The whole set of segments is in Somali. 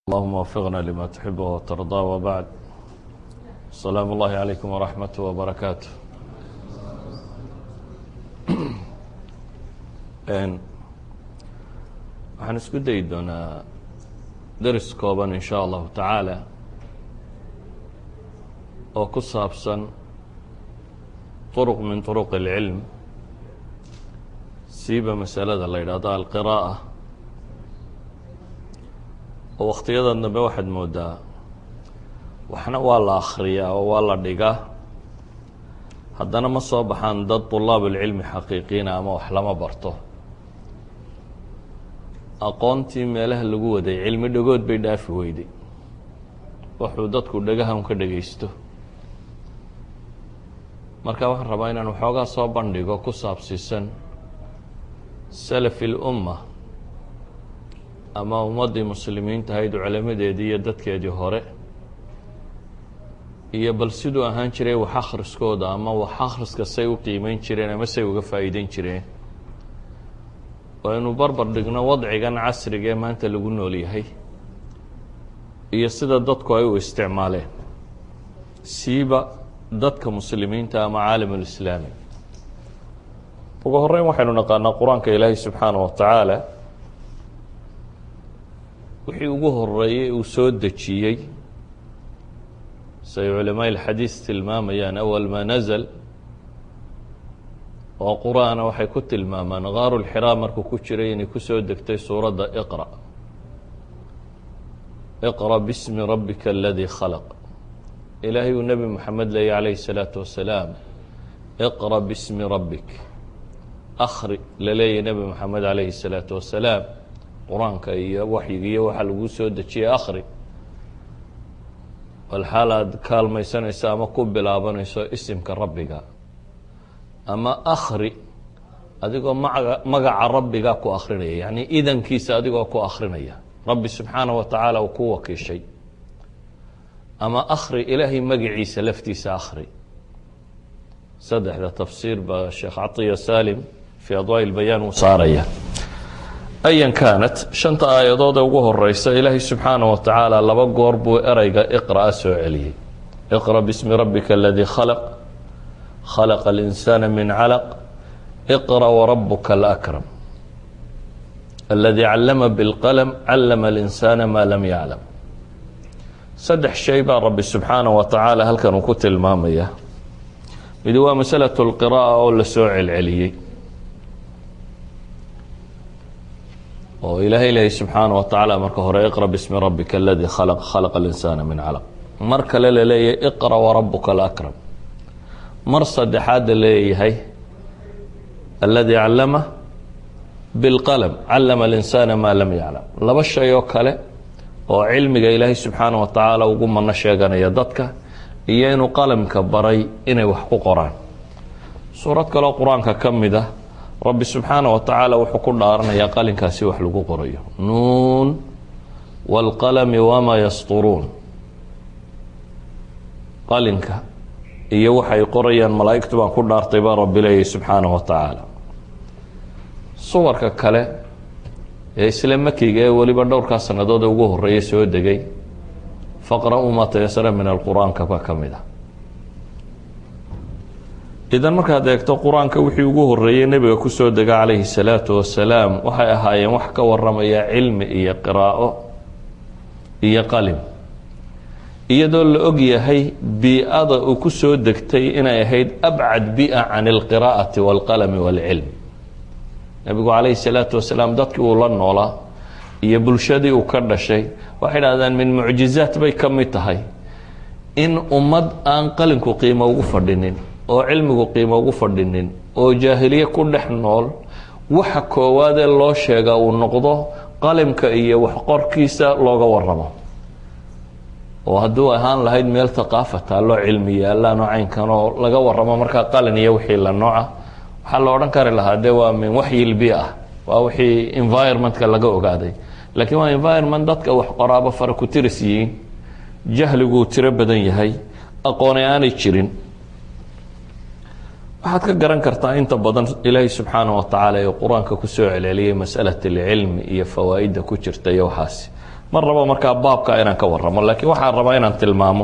اللهم وفقنا لما تحب وترضى وبعد السلام الله عليكم ورحمته وبركاته waxaan isku dayi doonaa deris kooban in sha allahu tacaala oo ku saabsan طرق min طرق العilm siiba masalada la yidhaahdo alqiraaءة oo wakhtiyadan dambe waxaad moodaa waxna waa la akhriyaa oo waa la dhigaa haddana ma soo baxaan dad طulaab اlcilmi xaqiiqiina ama wax lama barto aqoontii meelaha lagu waday cilmi dhagood bay dhaafi weyday wuxuu dadku dhagahan ka dhagaysto marka waxaan rabaa inaan waxoogaa soo bandhigo ku saabsiisan salafi اlumma ama ummaddii muslimiinta ahayd culamadeedii iyo dadkeedii hore iyo bal siduu ahaan jiray wax akhriskooda ama wax akhriska say u qiimeyn jireen ama say uga faa'iideyn jireen waynu barbar dhigno wadcigan casriga ee maanta lagu nool yahay iyo sida dadku ay u isticmaaleen siiba dadka muslimiinta ama caalam ulislaami ugu horeyn waxaynu naqaanaa qur-aanka ilaahay subxaana wa tacaala wixii ugu horeeyey uu soo dejiyey say culamaaء اlxadiis tilmaamayaan awal ma nazl oo qur-aana waxay ku tilmaamaan gaaru lxiraa markuu ku jiray inay kusoo degtay suuradda iqra iqra bismi rabbika aladii khalaq ilaahay uu nebi moxamed leeyay calayhi الsalaatu wasalaam iqra bismi rabbik akri la leeyahy nebi moxamed calayhi الsalaatu wasalaam qur-aanka iyo waxyiga iyo waxaa lagu soo dejiyey akri bal xaal aad kaalmaysanayso ama ku bilaabanayso isimka rabbiga ama akri adigoo maga magaca rabbiga ku akrinaya yacni idankiisa adigoo ku akrinaya rabbi subxaana wa tacaala uu ku wakiishay ama akri ilaahay magaciisa laftiisa akri saddexda tafsiir baa sheekh catiya salim fii adwaa lbayaan uu saaraya ayan kaanat shanta aayadood ee ugu horeysa ilaahay subxaana wa tacaala laba goor buu ereyga iqra'a soo celiyey iqra bismi rabbika aladii khalaq khalaqa اlinsaana min calaq iqra warabuka alakram aladii callama bilqalm callama اlinsaana maa lam yaclam saddex shay baa rabbi subxaana wa tacaala halkan uu ku tilmaamaya mid waa masalaة اlqira'a oo la soo celceliyey oo ilaahay lehay subxaana wa tacaala marka hore iqra bismi rabbika aladii khalaq khalaqa اlinsaana min calaq mar kale la leeyahay iqra warabuka alakram mar saddexaad la leeyahay aladii callama bilqalm callama اlinsaana maa lam yaclam laba shay oo kale oo cilmiga ilaahay subxaana wa tacaala ugu mano sheeganaya dadka iyo inuu qalamka baray inay wax ku qoraan suurad kaleo qur-aanka ka mid ah rabbi subxaana wa tacaala wuxuu ku dhaaranayaa qalinkaasi wax lagu qorayo nuun wاlqalami wamaa yasturuun qalinka iyo waxay qorayaan malaa'igtu baan ku dhaartay baa rabbi leeyahy subxaana wa tacaala suwarka kale ee isla makiga ee weliba dhowrkaa sannadood ee ugu horeeya soo degay faqra-uu maa tayasara min alqur-aanka baa ka mid ah idan markaad eegto qur-aanka wixii ugu horeeyey nebiga kusoo dega calayhi salaatu wasalaam waxay ahaayeen wax ka waramaya cilmi iyo qiraa'o iyo qalim iyadoo la og yahay bii-ada uu ku soo degtay inay ahayd abcad bi-a can alqiraa'ati waalqalami waalcilm nebigu calayhi salaatu wasalaam dadkii uu la noolaa iyo bulshadii uu ka dhashay waxay dhahdaan min mucjizaat bay ka mid tahay in ummad aan qalinku qiimo ugu fadhinin oo cilmigu qiimo ugu fadhinin oo jaahiliye ku dhex nool waxa koowaadee loo sheegaa uu noqdo qalimka iyo waxqorkiisa looga waramo oo hadduu ahaan lahayd meel haqaafa taalloo cilmi yaallaanoo caynkan oo laga waramo markaa qalin iyo wixii la nooca waxaa la odhan kari lahaa de waa min waxyilbi ah waa wixii environmentka laga ogaaday laakiin waa environment dadka wax qoraaba fara ku tiris yihiin jahliguu tiro badan yahay aqooni aanay jirin waxaad ka garan kartaa inta badan ilaahay subxaana wa tacaala ee qur-aanka kusoo celceliyay masalat alcilmi iyo fawaa'idda ku jirta iyo waxaasi ma rabo markaa baabka inaan ka waramo laakiin waxaan rabaa inaan tilmaamo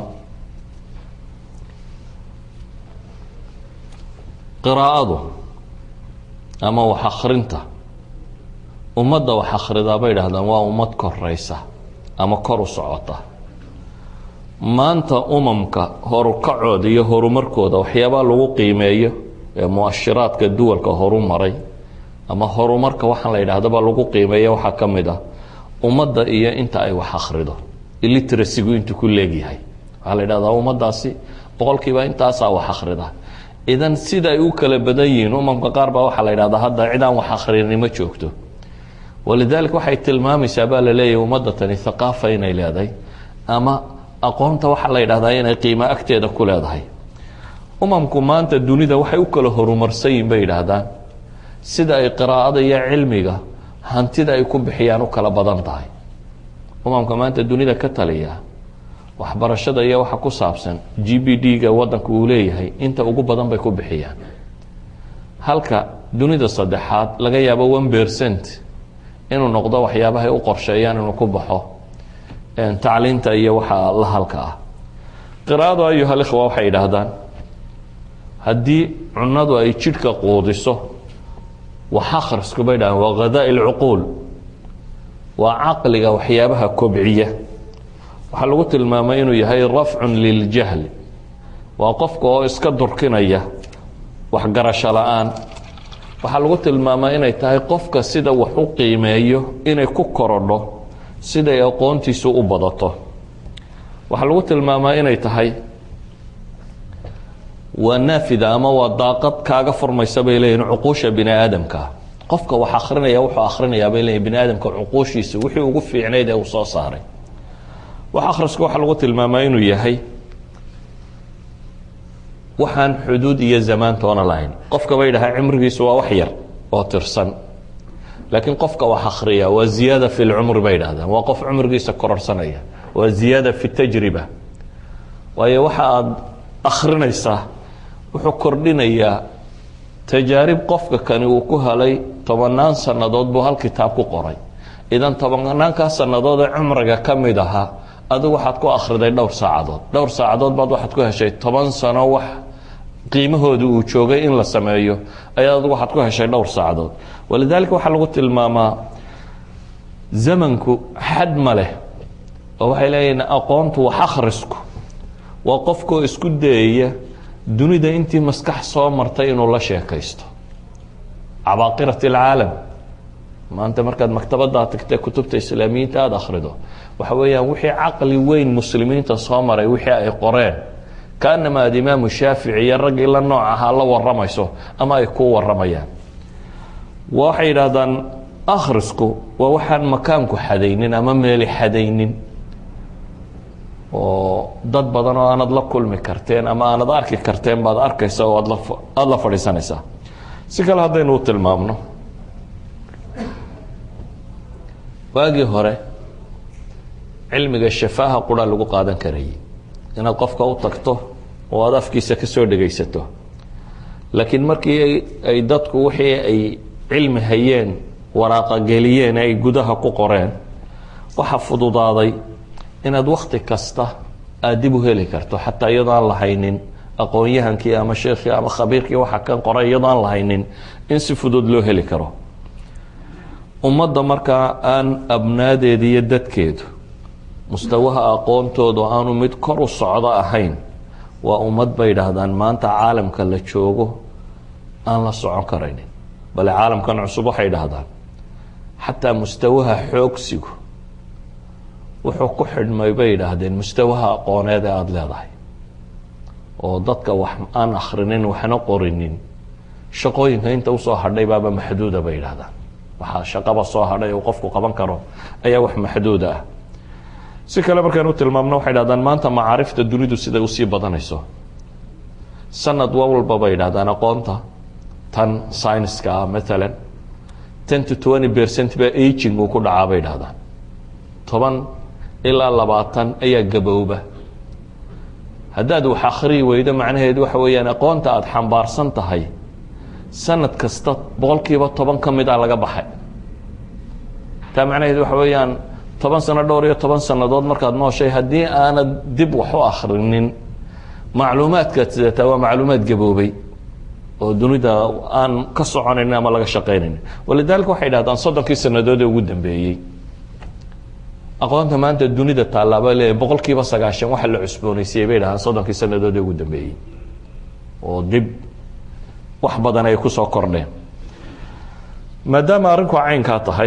qiraa'adu ama wax akrinta ummadda wax akhridaa bay idhahdaan waa ummad koraysa ama kor u socota maanta umamka horukacooda iyo horumarkooda waxyaabaa lagu qiimeeyo ee muashiraadka duwalka horu maray ama horumarka waxaan la yidhahdaba lagu qiimeeya waxaa ka mid ah ummadda iyo inta ay wax akhrido iliteracygu intuu ku leegyahay waxaa la yidhahdaa ummaddaasi boqolkiiba intaasaa wax akhrida idan sida ay u kala badan yihiin umamka qaar baa waxaa la yidhahdaa hadda cidaan wax akhrinin ma joogto walidaalika waxay tilmaamaysaa baa la leeyahy ummadda tani thaqaafa inay leedahay ama aqoonta waxaa la yidhahdaa inay qiimo agteeda ku leedahay umamku maanta dunida waxay u kala horumarsan yihin bay yidhaahdaan sida ay qiraa'ada iyo cilmiga hantida ay ku bixiyaan u kala badan tahay umamka maanta dunida ka taliya waxbarashada iyo waxa ku saabsan g b d-ga wadanka uu leeyahay inta ugu badan bay ku bixiyaan halka dunida saddexaad laga yaabo one percent inuu noqdo waxyaabahay u qorsheeyaan inuu ku baxo tacliinta iyo waxa la halka ah qiraa'adu ayuha likhwa waxay yidhaahdaan haddii cunadu ay jidhka quudiso wax akhrisku bay dhahaan waa ghadaa lcuquul waa caqliga waxyaabaha kobciya waxaa lagu tilmaamay inuu yahay rafcun liljahli waa qofka oo iska durkinaya waxgarasho la-aan waxaa lagu tilmaamaa inay tahay qofka sida wax u qiimeeyo inay ku korodho siday aqoontiisu u badato waxaa lagu tilmaamaa inay tahay waa naafida ama waa daaqad kaaga furmaysa bay leeyihin cuquusha bini aadamka qofka wax akrinaya wuxuu akhrinayaa bay leeyihin bini aadamka cuquushiisa wixii ugu fiicnayd ee uu soo saaray wax akhrisku waxaa lagu tilmaamaa inuu yahay waxaan xuduud iyo zamaantoona lahayn qofka bay dhahaa cimrigiisu waa wax yar oo tirsan laakiin qofka wax akhriya waa ziyaada fi lcumri bay dhahdaan waa qof cumrigiisa kororsanaya waa ziyaada fi tajriba waayo waxa aada akhrinaysaa wuxuu kordhinayaa tajaarib qofka kani uu ku helay tobanaan sannadood buu hal kitaab ku qoray idan tobanaankaa sannadood ee cumriga ka mid ahaa adigu waxaad ku akhriday dhowr saacadood dhowr saacadood baad waxaad ku heshay toban sano wax qiimahooda uu joogay in la sameeyo ayaa adigu waxaad ku heshay dhowr saacadood walidaalika waxaa lagu tilmaamaa zamanku xad ma leh oo waxay leeyihin aqoontu wax akhrisku waa qofkoo isku dayaya dunida intii maskax soo martay inuu la sheekaysto cabaaqirat alcaalam maanta markaad maktabaddaa tagtee kutubta islaamiyiinta aada akhrido waxa weeyaan wixii caqli weyn muslimiinta soo maray wixii ay qoreen kaanama aad imaamu shaafici iyo raggii la nooc ahaa la waramayso ama ay ku waramayaan waxay yidhaahdaan akhrisku waa waxaan makaanku xadaynin ama meeli xadaynin oo dad badan oo aanad la kulmi karteen ama aanad arki karteen baad arkaysa oo aad la aada la fadhiisanaysaa si kale haddaynu u tilmaamno waagii hore cilmiga shafaaha qura lagu qaadan karayay inaad qofka u tagto oo aada afkiisa ka soo dhegaysato laakiin markii ay dadku wixii ay cilmi hayeen waraaqa geliyeen ay gudaha ku qoreen waxaa fududaaday inaad wakti kasta aada dib u heli karto xataa iyadoo aan lahaynin aqoon-yahankii ama sheekhii ama khabiirkii waxa kan qoray iyadoo aan lahaynin in si fudud loo heli karo ummadda markaa aan abnaadeeda iyo dadkeedu mustawaha aqoontoodu aanu mid kor u socdo ahayn waa ummad bay idhaahdaan maanta caalamka la joogo aan la socon karaynin bale caalamkan cusub waxay idhaahdaan xataa mustawaha xoogsigu wuxuu ku xidhmay bay yidhaahdeen mustawaha aqooneed ee aada leedahay oo dadka wax aan akhrinin waxna qorinin shaqooyinka inta usoo hadhay baaba maxduuda bay yidhahdaan waxaa shaqaba soo hadhay uu qofku qaban karo ayaa wax maxduuda ah si kale markaan u tilmaamno waxay dhahdaan maanta macaarifta dunidu siday usii badanayso sanad walba bay yidhahdaan aqoonta tan syniska ah maalan ten to twenty percent baa aging uu ku dhacaa bay dhahdaan toban ilaa labaatan ayaa gabowba haddaad wax akhriyi weydo macnaheedu waxa weeyaan aqoonta aada xambaarsan tahay sanad kasta boqol kiiba toban ka mid a laga baxay taa macnaheedu waxa weeyaan toban sano dhowr iyo toban sannadood markaad nooshay haddii aanad dib wax u akhrinin macluumaadkaad sidataa waa macluumaad gaboobay oo dunida aan ka soconaynin ama laga shaqaynaynin walidaalika waxay dhahdaan soddonkii sannadood ee ugu dambeeyey aqoonta maanta dunida tallaaba leeyahy boqol kiiba sagaashan waxa la cusboonaysiiyey bay dhahaan soddonkii sannadood ee ugu dambeeyey oo dib wax badan ay kusoo kordheen maadaama arrinku caynkaa tahay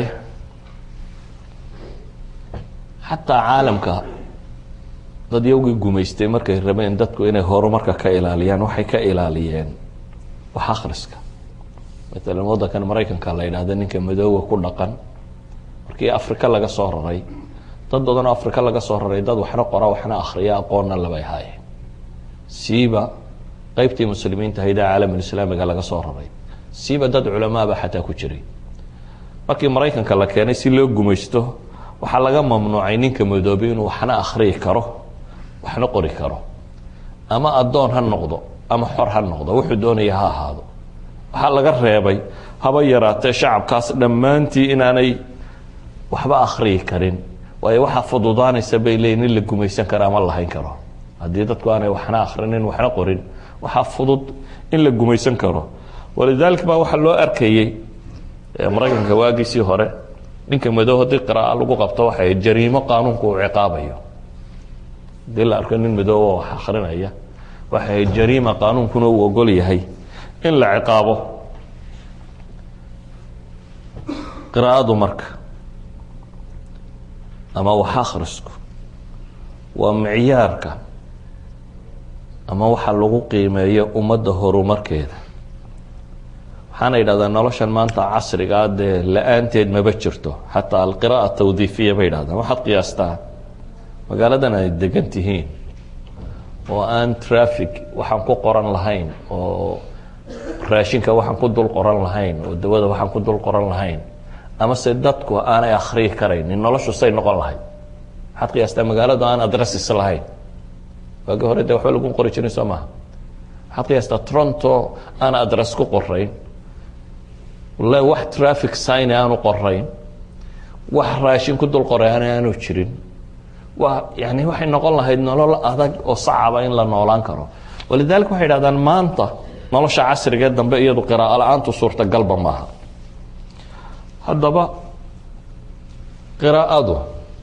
xataa caalamka dad yowgii gumaystay markay rabeen dadku inay horumarka ka ilaaliyaan waxay ka ilaaliyeen wax akhriska matalan waddankan maraykanka la yidhaahda ninka madooga ku dhaqan markii afrika laga soo raray dad badanoo afrika laga soo raray dad waxna qora waxna akhriya aqoonna labay haayeen siiba qeybtii muslimiinta hayda caalamulislaamiga laga soo raray siiba dad culamaaba xataa ku jiray markii maraykanka la keenay si loo gumaysto waxaa laga mamnuucay ninka madoobay inuu waxna akhriyi karo waxna qori karo ama addoon ha noqdo ama xor ha noqdo wuxuu doonaya ha ahaado waxaa laga reebay haba yaraatee shacabkaas dhammaantii inaanay waxba akhriyi karin waayo waxaa fududaanaysa bay leeyiin in la gumaysan karo ama lahayn karo haddii dadku aanay waxna akhrinin waxna qorin waxaa fudud in la gumaysan karo walidaalika baa waxaa loo arkayey maraykanka waagiisii hore ninka madow haddii qiraaa lagu qabto waxay jariimo qaanuunku uu ciqaabayo haddii la arko nin madooba wax akrinaya waxay jariima qaanuunkuna uu ogol yahay in la ciqaabo qiraa'adu marka ama wax akhrisku waa micyaarka ama waxa lagu qiimeeyo ummadda horumarkeeda waxaana yidhahdaa noloshan maanta casrigaa dee la-aanteed maba jirto xataa alqira'a tawdiifiya bay yidhahdaan waxaad qiyaastaa magaaladan ay degan tihiin oo aan traffic waxaan ku qoran lahayn oo raashinka waxaan ku dul qoran lahayn oo dawada waxaan ku dul qoran lahayn ama se dadku aanay akhriyi karaynin noloshu say noqon lahayd waxaad qiyaastaa magaaladu aan adresses lahayn waagi hore dee waxba lagu qori jirin soo maha waxaad qiyaastaa toronto aan adress ku qorayn wallahi wax traffic sign aanu qorayn wax raashin ku dul qorayn aanu jirin wa yani waxay noqon lahayd nolol adag oo sacaba in la noolaan karo walidalika waxay dhahdaan maanta nolosha casrigee dambe iyadu qiraa'o la-aantu suurtagalba maaha haddaba qiraa'adu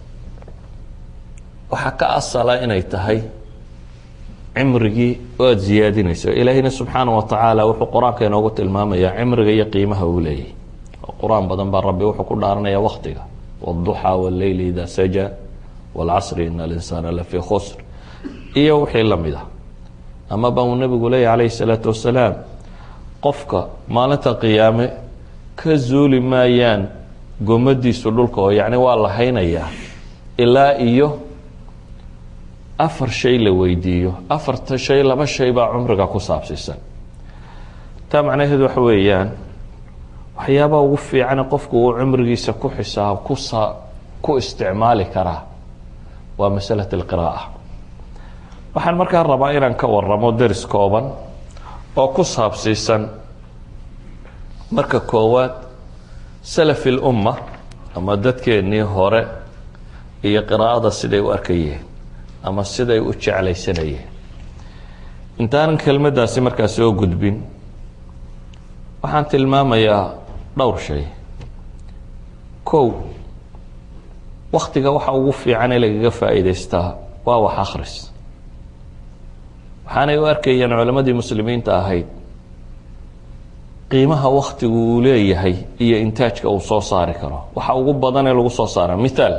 waxaa ka asala inay tahay cimrigii oo aada ziyaadinayso ilaahayna subxaana wa tacaala wuxuu qur-aanka inoogu tilmaamayaa cimriga iyo qiimaha uu leeyahy oo qur-aan badan baa rabbi wuxuu ku dhaaranaya waktiga wاduxaa wاleyli ida saja wاlcasri in alinsaana lafii khusr iyo wixii lamid ah ama ba uu nabigu leeyahy calayhi الsalaatu wasalaam qofka maalinta qiyaame ka zuuli maayaan gomadiisu dhulka oo yacni waa la haynayaa ilaa iyo afar shay la weydiiyo afarta shay laba shay baa cumriga ku saabsiisan taa macnaheedu waxa weeyaan waxyaabaha ugu fiicane qofku uu cumrigiisa ku xisaab kusa ku isticmaali karaa waa masalat alqiraa'a waxaan markaa rabaa inaan ka waramo deris kooban oo ku saabsiisan marka koowaad salafi lumma ama dadkeennii hore iyo qiraa'ada siday u arkayeen ama siday u jeclaysanayeen intaanan kelmaddaasi markaa soo gudbin waxaan tilmaamayaa dhowr shay kow waktiga waxa ugu fiican ee lagaga faa'iidaystaa waa wax akhris waxaanay u arkayeen culammadii muslimiinta ahayd qiimaha waktigu uu leeyahay iyo intaajka uu soo saari karo waxa ugu badan ee lagu soo saara mithaal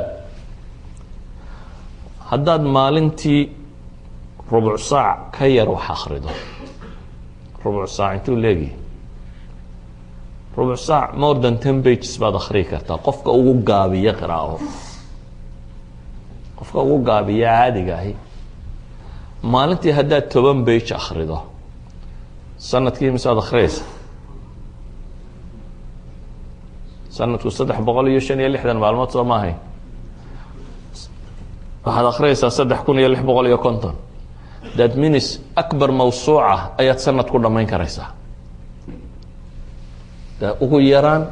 haddaad maalintii rubuc saac ka yar wax akhrido rubuc saac intuu leegi rubuc saac more than ten bages baad akhriyi kartaa qofka ugu gaabiya qiraa'o qofka ugu gaabiya caadiga ahi maalintii haddaad toban bage akhrido sanadkii misead akhriyaysa sanadku saddex boqol iyo shan iyo lixdan maalmood soo maahay waxaad akhriyaysaa saddex kun iyo lix boqol iyo konton that means akbar mawsuuca ayaad sanad ku dhammayn karaysaa ugu yaraan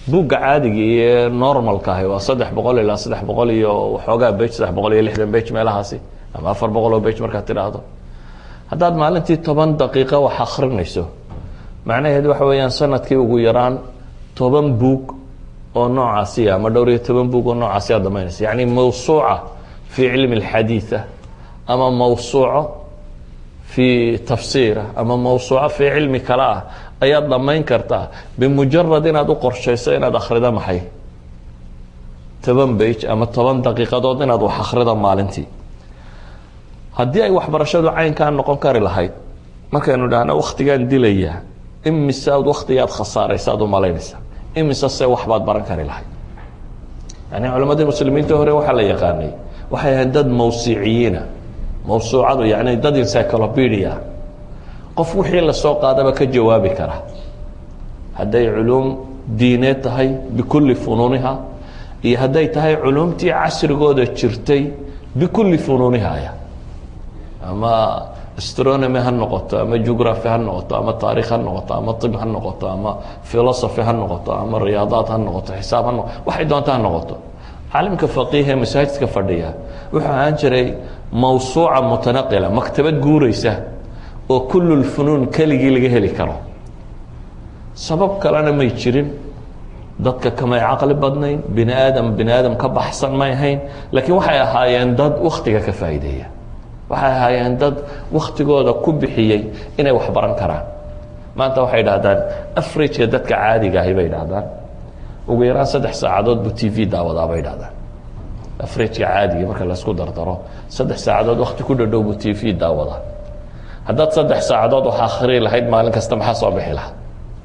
buugga caadiga iyo normalka ahi waa saddex boqol ilaa saddex boqol iyo waxoogaa bage saddex boqol iyo lixdan bage meelahaasi ama afar boqol oo bage markaad tidhaahdo haddaad maalintii toban daqiiqo wax akrinayso macnaheed waxa weeyaan sanadkii ugu yaraan toban buug oo noocaasiya ama dhowr iyo toban buug oo noocaasi aad damaynaysa yacni mawsuuca fii cilmi اlxadiiثa ama mawsuuco fii tafsiira ama mawsuuco fii cilmi kale ah ayaad dhammayn kartaa bimujarad inaad u qorshayso inaad akhrido maxay toban bage ama toban daqiiqadood inaad wax akhrido maalintii haddii ay waxbarashadu caynkaa noqon kari lahayd markaynu dhahno waktigaan dilaya imise aad waktigaad khasaaraysa ad u malaynaysa imise se waxbaad baran kari lahayd yani culammadii muslimiinta hore waxaa la yaqaanay waxay ahayd dad mawsiciyiina mawsuucadu yani dad encyclopedia qof wixii lasoo qaadaba ka jawaabi kara hadday culuum diineed tahay bikulli funuuniha iyo hadday tahay culuumtii casrigooda jirtay bikulli funuunihaya ama astronomy ha noqoto ama geography ha noqoto ama taarikh ha noqoto ama طib ha noqoto ama philosophy ha noqoto ama riyaadaad ha noqoto xisaab ha noqoto waxay doonta ha noqoto caalimka faqiih ee masaajidka fadhiya wuxuu ahaan jiray mawsuuca mutanaqila maktabad guureysa oo kul lfunuun keligii laga heli karo sabab kalena may jirin dadka kamay caqli badnayn bini aadam bini aadam ka baxsan may ahayn laakiin waxay ahaayeen dad waktiga ka faa'iideeya waxay ahaayeen dad waktigooda ku bixiyey inay wax baran karaan maanta waxay dhahdaan afrageka dadka caadiga ahi bay dhahdaan ugu yaraan saddex saacadood buu t v daawadaa bay dhahdaan afrageka caadiga marka laysku dardaro saddex saacadood wakti ku dhadhow buu t v daawadaa haddaad saddex saacadood wax akhri lahayd maalin kasta maxaa soo bixi lahaa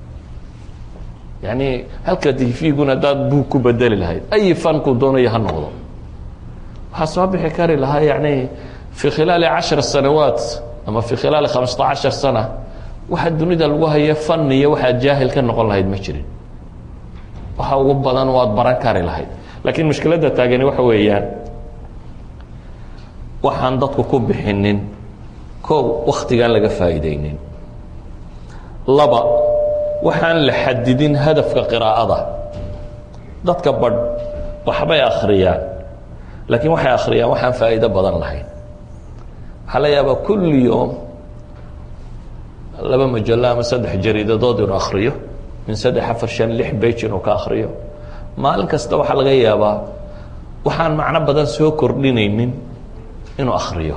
yani halka t v-guna haddaad buug ku bedeli lahayd ay fanku doonayo ha noqdo waxaa soo bixi kari lahaa yani في khilaali caشhر sanawaat ama في khilaali خamسta caشhar sana waxa dunida lagu haye faniya waxaad jaahil ka noqon lahayd ma jirin waxa ugu badan waad baran kari lahayd lakiin mushkiladda taagani waxa weeyaan waxaan dadku ku bixinin kow waktigaan laga faa'iideynin laba waxaan la xadidin hadafka qiraa'ada dadka badh waxbay akhriyaan lakiin waxay akhriyaan waxaan faa'iido badan lahayn waxaa la yaabaa kulli yoom laba majalo ama saddex jariidadood inuu akhriyo min saddex afar shan lix bage inuu ka akhriyo maalin kasta waxaa laga yaabaa waxaan macno badan soo kordhinaynin inuu akhriyo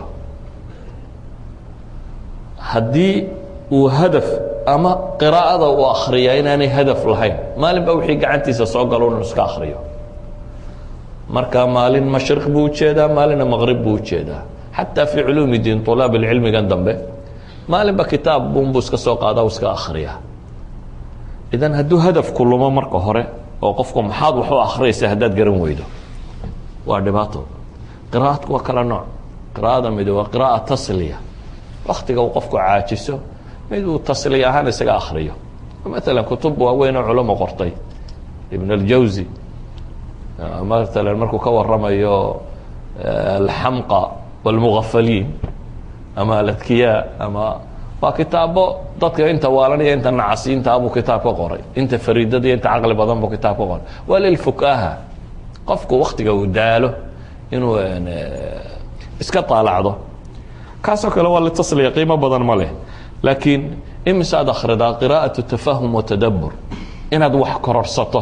haddii uu hadaf ama qiraa'ada uu akhriyaa inaanay hadaf lahayn maalin ba wixii gacantiisa soo galo inuu iska akhriyo marka maalin mashriq buu ujeedaa maalinna maqrib buu ujeedaa xataa fii culuumi diin ulaab cilmigan dambe maalinba kitaab bunbuu iska soo qaada u iska akhriya idan hadduu hadafku lumo marka hore oo qofku maxaad wax u akhriyaysa haddaad garan weydo waa dhibaato qira'adku waa kala nooc qira'ada mid waa qira'a tasliya waktiga uu qofku caajiso mid uu tasliya ahaan isaga akhriyo maala kutub waaweyn oo culamo qortay ibn اljawzi maala markuu ka waramayo alxamqa wاlmugafaliin ama aladkiyaa ama waa kitaabo dadka inta waalanaya inta nacasiintaa buu kitaab ka qoray inta fariidada iyo inta caqli badan buu kitaab ka qoray waa lilfukaha qofku waktiga uu daalo inuu iska taalacdo kaasoo kale waa litasliya qiimo badan ma leh laakiin imise aad akhridaa qira'aة tafahum watadabur inaad wax kororsato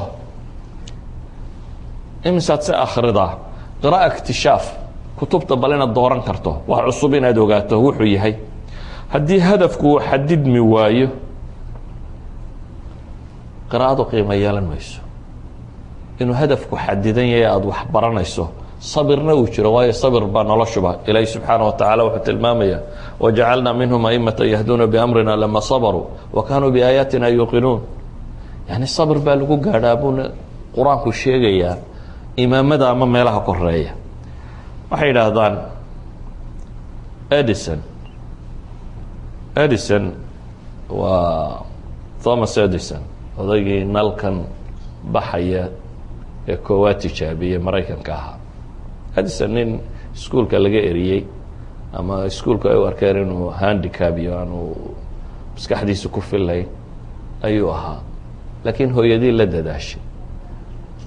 imisaad se akhridaa qira'a اktishaaf kutubta bal inaad dooran karto wax cusub inaad ogaato wuxuu yahay haddii hadafku uu xadidmi waayo qiraa'adu qiimo yeelan mayso inuu hadafku xadidan yahay aada wax baranayso sabirna uu jiro waayo sabir baa noloshuba ilaahi subxaana wa tacala wuxuu tilmaamaya wajacalnaa minhum aimata yahduuna biamrina lama sabaruu wa kaanuu biaayaatina yuuqinuun yani sabir baa lagu gaadhaa buuna qur-aanku sheegayaa imaamada ama meelaha koreeya waxay yidhaahdaan edison edison waa thomas edison odaygii nalkan baxaya ee koowaad tijaabiyey maraykanka ahaa edison nin iskuolka laga eriyey ama iskuolku ay u arkeen inuu handicab iyo aanu maskaxdiisa ku fillayn ayuu ahaa laakiin hooyadii la dadaashay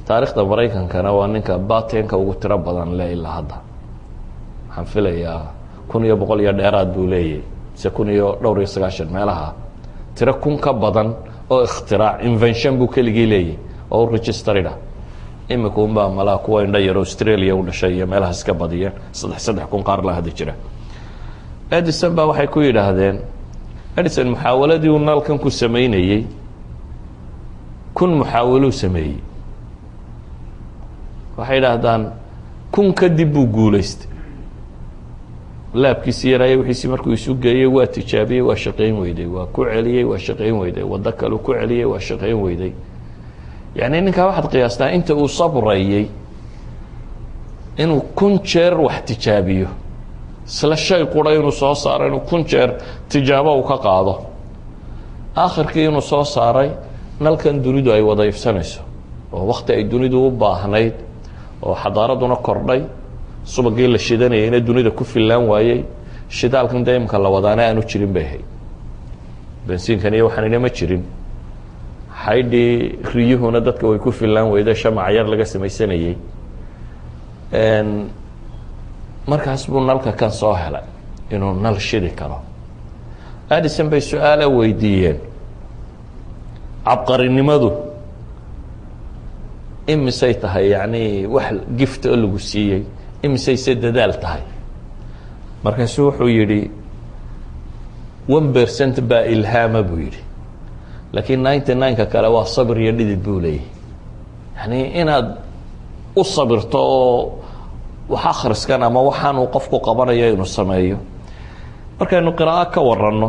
taarikhda maraykankana waa ninka batenka ugu tiro badan le ilaa hadda waxaan filayaa kun iyo boqol iyo dheeraad buu leeyahy mise kun iyo dhowr iyo sagaashan meelaha tiro kun ka badan oo ikhtirac invention buu keligii leeyahy oo u registerida imika unbaa malaa kuwa indha yar australia u dhashay iyo meelahaas ka badiyeen saddex saddex kun qaar la hadda jira edison baa waxay ku yidhaahdeen edison muxaawaladii uu nalkan ku sameynayey kun muxaawaluu sameeyey waxay idhaahdaan kun kadib buu guulaystay laabkiisi yaraaye wixiisi markuu isu geeyey waa tijaabiyey waa shaqayn weyday waa ku celiyey waa shaqayn weyday waddo kaleu ku celiyey waa shaqayn weyday yacni ninkaa waxaad qiyaastaa inta uu sabrayey inuu kun jeer wax tijaabiyo isla shay qura inuu soo saaro inuu kun jeer tijaabo uu ka qaado aakhirkii inuu soo saaray nalkan dunidu ay wada ifsanayso oo wakti ay dunidu u baahnayd oo xadaaraduna kordhay subagii la shidanayayna dunida ku fillaan waayey shidaalkan dee imka la wadaana aanu jirin bay ahayd bensiinkan iyo waxaanina ma jirin xaydhii riyuhuna dadka way ku fillaan weyda shamac yar laga samaysanayey markaas buu nalka kan soo helay inuu nal shidi karo adison bay su-aala weydiiyeen cabqarinimadu imisay tahay yacni wax gift oo lagu siiyey imisayse dadaal tahay markaasu wuxuu yidhi one percent baa ilhaama buu yidhi laakiin ninety nine-ka kale waa sabir iyo dhidid buu leeyahy yani inaad u sabirto oo wax akhriskan ama waxaan uu qofku qabanayo inuu sameeyo markaynu qiraa'o ka waranno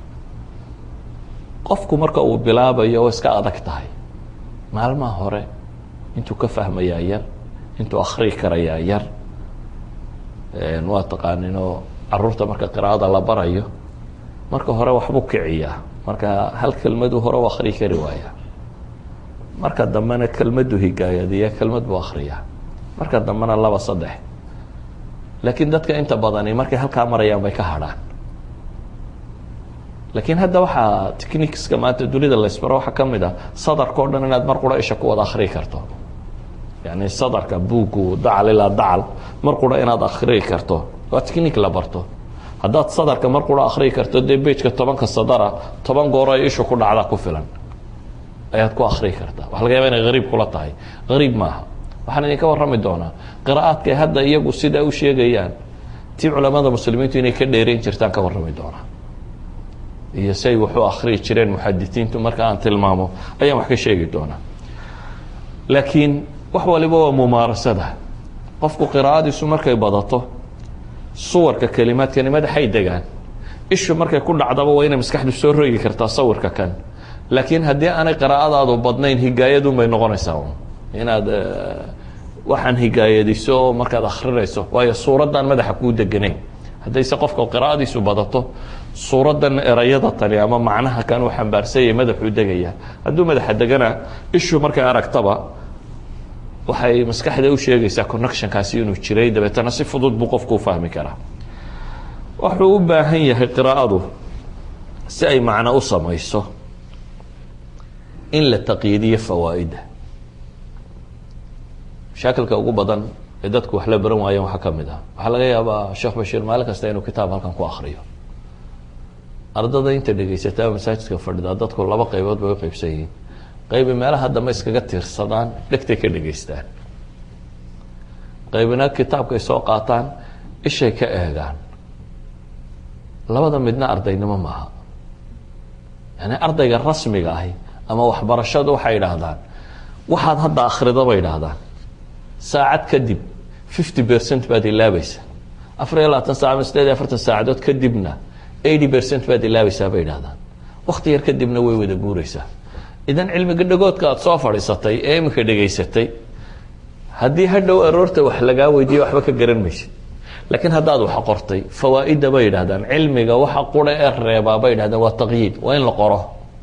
qofku marka uu bilaabayo oo iska adag tahay maalmaha hore intuu ka fahmayaa yar intuu akhrii karayaa yar waa taqaaninoo caruurta marka qiraa'ada la barayo marka hore waxbuu kiciyaa marka hal kelmaduu hore u akhrii kari waayaa marka dambena kelmaddu higaayadiya kelmad buu akhriyaa marka dambena laba saddex laakiin dadka inta badani markay halkaa marayaan bay ka hadhaan laakiin hadda waxaa techniqueska maanta dunida laysbaro waxaa ka mid ah sadarka o dhan inaad mar qura isha ku wada akhrii karto yani sadarka buugu dacal ilaa dacal mar qura inaad akhrii karto waa technique la barto haddaad sadarka mar qura akhrii karto dee bejka tobanka sadara toban goor ay ishu ku dhacda ku filan ayaad ku akhrii kartaa waxa laga yaba inay hariib kula tahay hariib maaha waxaan idinka warrami doonaa qiraa'aadkay hadda iyagu sidaa u sheegayaan tii culamada muslimiintu inay ka dheereyn jirtaan ka warrami doonaa iyo say wax u akhriyi jireen muxadisiintu marka aan tilmaamo ayaan wax ka sheegi doonaa laakiin wax waliba waa mumaarasada qofku qiraa'adiisu markay badato suwarka kelimaadka madaxay degaan ishu markay ku dhacdaba waa inay maskaxdu soo rogi kartaa sawirka kan laakiin haddii aanay qiraa'adaadu badnayn higaayadun bay noqonaysaa inaad waxaan higaayadiso markaad akrinayso waayo suuraddan madaxa kuu deganayn haddayse qofka qiraa'adiisu badato suuraddan erayada tani ama macnaha kan uu xambaarsanyay madaxuu degaya hadduu madaxa degana ishu markay aragtaba waxay maskaxda u sheegaysaa connectionkaasi inuu jiray dabeetana si fudud buu qofku u fahmi karaa wuxuu u baahan yahay qiraa'adu si ay macno u samayso in la taqyiidiyo fawaa'idda mashaakilka ugu badan ee dadku wax la baran waayeen waxaa ka mid ah waxaa laga yaabaa sheekh bashiir maalin kasta inuu kitaab halkan ku akriyo ardada inta dhegaysataa masaajidka fadhida dadku laba qaybood bay u qaybsan yihiin qaybi meelaha dambe iskaga tiirsadaan dhegtay ka dhegaystaan qaybina kitaabkay soo qaataan ishay ka eegaan labada midna ardaynimo maaha yani ardayga rasmiga ahi ama waxbarashadu waxay idhaahdaan waxaad hadda akrida bay idhaahdaan saacad kadib fifty percent baad ilaabaysa afar iyo labaatan sac ama sideed iyo afartan saacadood kadibna eighty percent baad ilaabaysaa bay idhahdaan wakti yar kadibna way wada guureysaa idan cilmiga dhagoodka aad soo fadhiisatay ee iminka dhegaysatay haddii hadhow aroorta wax lagaa weydiiyo waxba ka garan maysid laakiin haddaad wax qortay fawaa-idda bay yidhahdaan cilmiga waxa qura ee reebaa bay yidhahdaan waa taqyiid waa in la qoro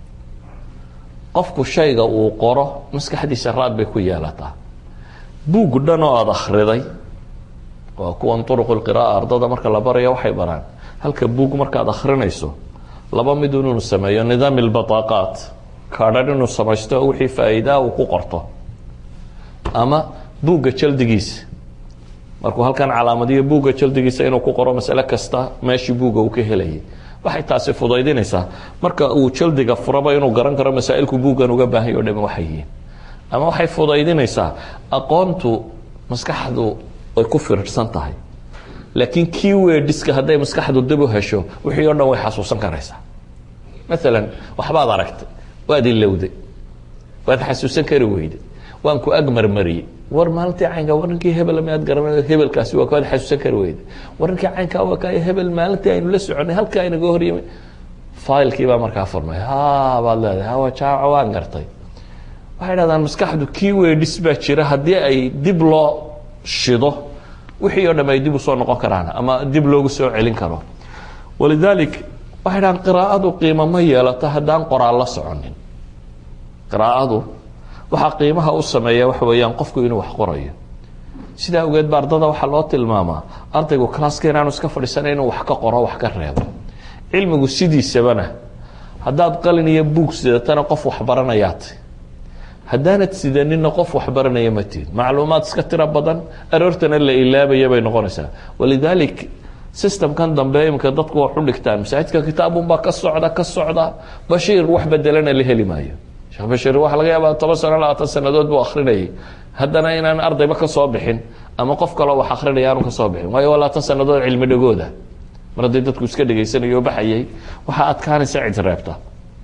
qofku shayga uu qoro maskaxdiisa raad bay ku yeelataa buug dhan oo aada akhriday waa kuwan uruqulqira'a ardada marka la baraya waxay baraan halka buug markaad akhrinayso laba mid inuu sameeyo nidaam lbataaqaat kaadhan inuu samaysto wixii faa-iidaa uu ku qorto ama buugga jaldigiisa markuu halkan calaamadiyo buugga jaldigiisa inuu ku qoro masale kasta meeshii buugga uu ka helayay waxay taasi fudaydinaysaa marka uu jaldiga furaba inuu garan karo masaa'ilku buuggan uga baahanya o dhami waxay yihiin ama waxay fudaydinaysaa aqoontu maskaxdu ay ku firirsan tahay laakiin kii weedhiska hadday maskaxdu dib u hesho wixii o dhan way xasuusan karaysaa maalan waxbaad aragtay waad ilowday waad xasuusan kari weyday waan ku ag marmariyey war maalintii caynka warninkii hebel miyaad garan hebelkaasi waa kaad xasuusan kari weyday warninkii caynka waa kay hebel maalintii aynu la soconay halkaa inaga horyimay failkii baa markaa furmay ha baad leedahay hawa jaaca waan gartay waxay dhahdaan maskaxdu kii weedhis baa jira haddii ay dib loo shido wixii oo dham ay dib usoo noqon karaan ama dib loogu soo celin karo walidaalik waxay dhahaan qiraa'adu qiimo ma yeelato haddaan qoraal la soconin qiraa'adu waxaa qiimaha u sameeya waxa weeyaan qofku inuu wax qorayo sidaa awgeed ba ardada waxaa loo tilmaamaa ardaygu classka inaanu iska fadhiisana inuu wax ka qoro wax ka reebo cilmigu sidiisabana haddaad qalin iyo buug sidatana qof waxbaranayaat haddaanad sidanina qof waxbaranaya ma tihid macluumaad iska tiro badan aroortana la ilaabaya bay noqonaysaa walidaalik systemkan dambe iminka dadku wax u dhigtaan masaajidka kitaabunbaa ka socda ka socda bashiir wax bedelana la heli maayo sheekh bashiir waxaa laga yaabaa toban sano labaatan sanadood buu akrinayay haddana inaan ardayba ka soo bixin ama qof kaloo wax akrinaya aanu ka soo bixin waayo waa labaatan sanadood cilmi dhagooda mar hadday dadku iska dhegaysanayo o baxayay waxaa adkaanaysa cid reebta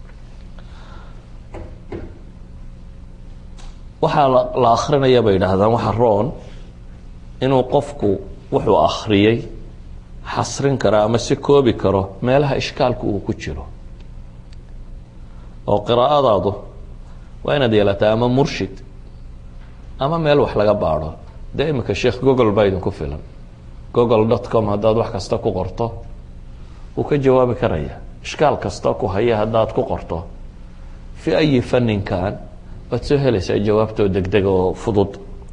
waxaa la akrinaya bay idhaahdaan waxa roon inuu qofku wuxuu akhriyey xasrin karo ama si koobi karo meelaha ishkaalku uu ku jiro oo qiraa'adaadu waa inaad yeelataa ama murshid ama meel wax laga baadho dee iminka sheekh google baa idinku filan google dot com haddaad wax kasta ku qorto wuu ka jawaabi karaya ishkaal kasta ku haya haddaad ku qorto fi ayi faninkan waad soo helaysaa jawaabtoo degdeg oo fudud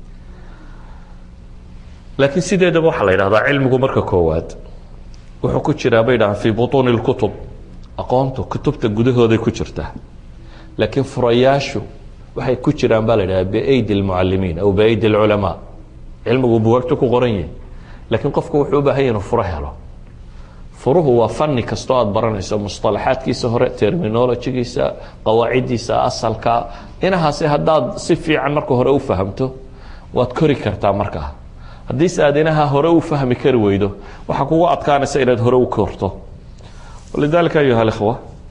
laakiin sideedaba waxaa la yidhahdaa cilmigu marka koowaad wuxuu ku jiraa bay dhahaan fii butuuni اlkutub aqoontu kutubta gudahooday ku jirtaa laakiin furayaashu waxay ku jiraan baa la yidhaha biaydi اlmucalimiin aw biaydi اlculamaa cilmigu buwaagtu ku qoran yihin laakiin qofku wuxuu u baahan yahy inuu furo helo furuhu waa fani kastoo aad baranayso musطalaxaadkiisa hore terminologigiisa qawaaciddiisa asalka inahaasi haddaad si fiican marka hore u fahamto waad kori kartaa markaa haddiise aad inaha hore u fahmi kari weydo waxaa kugu adkaanaysa inaad hore u korto lidalika ayuha اlkhwa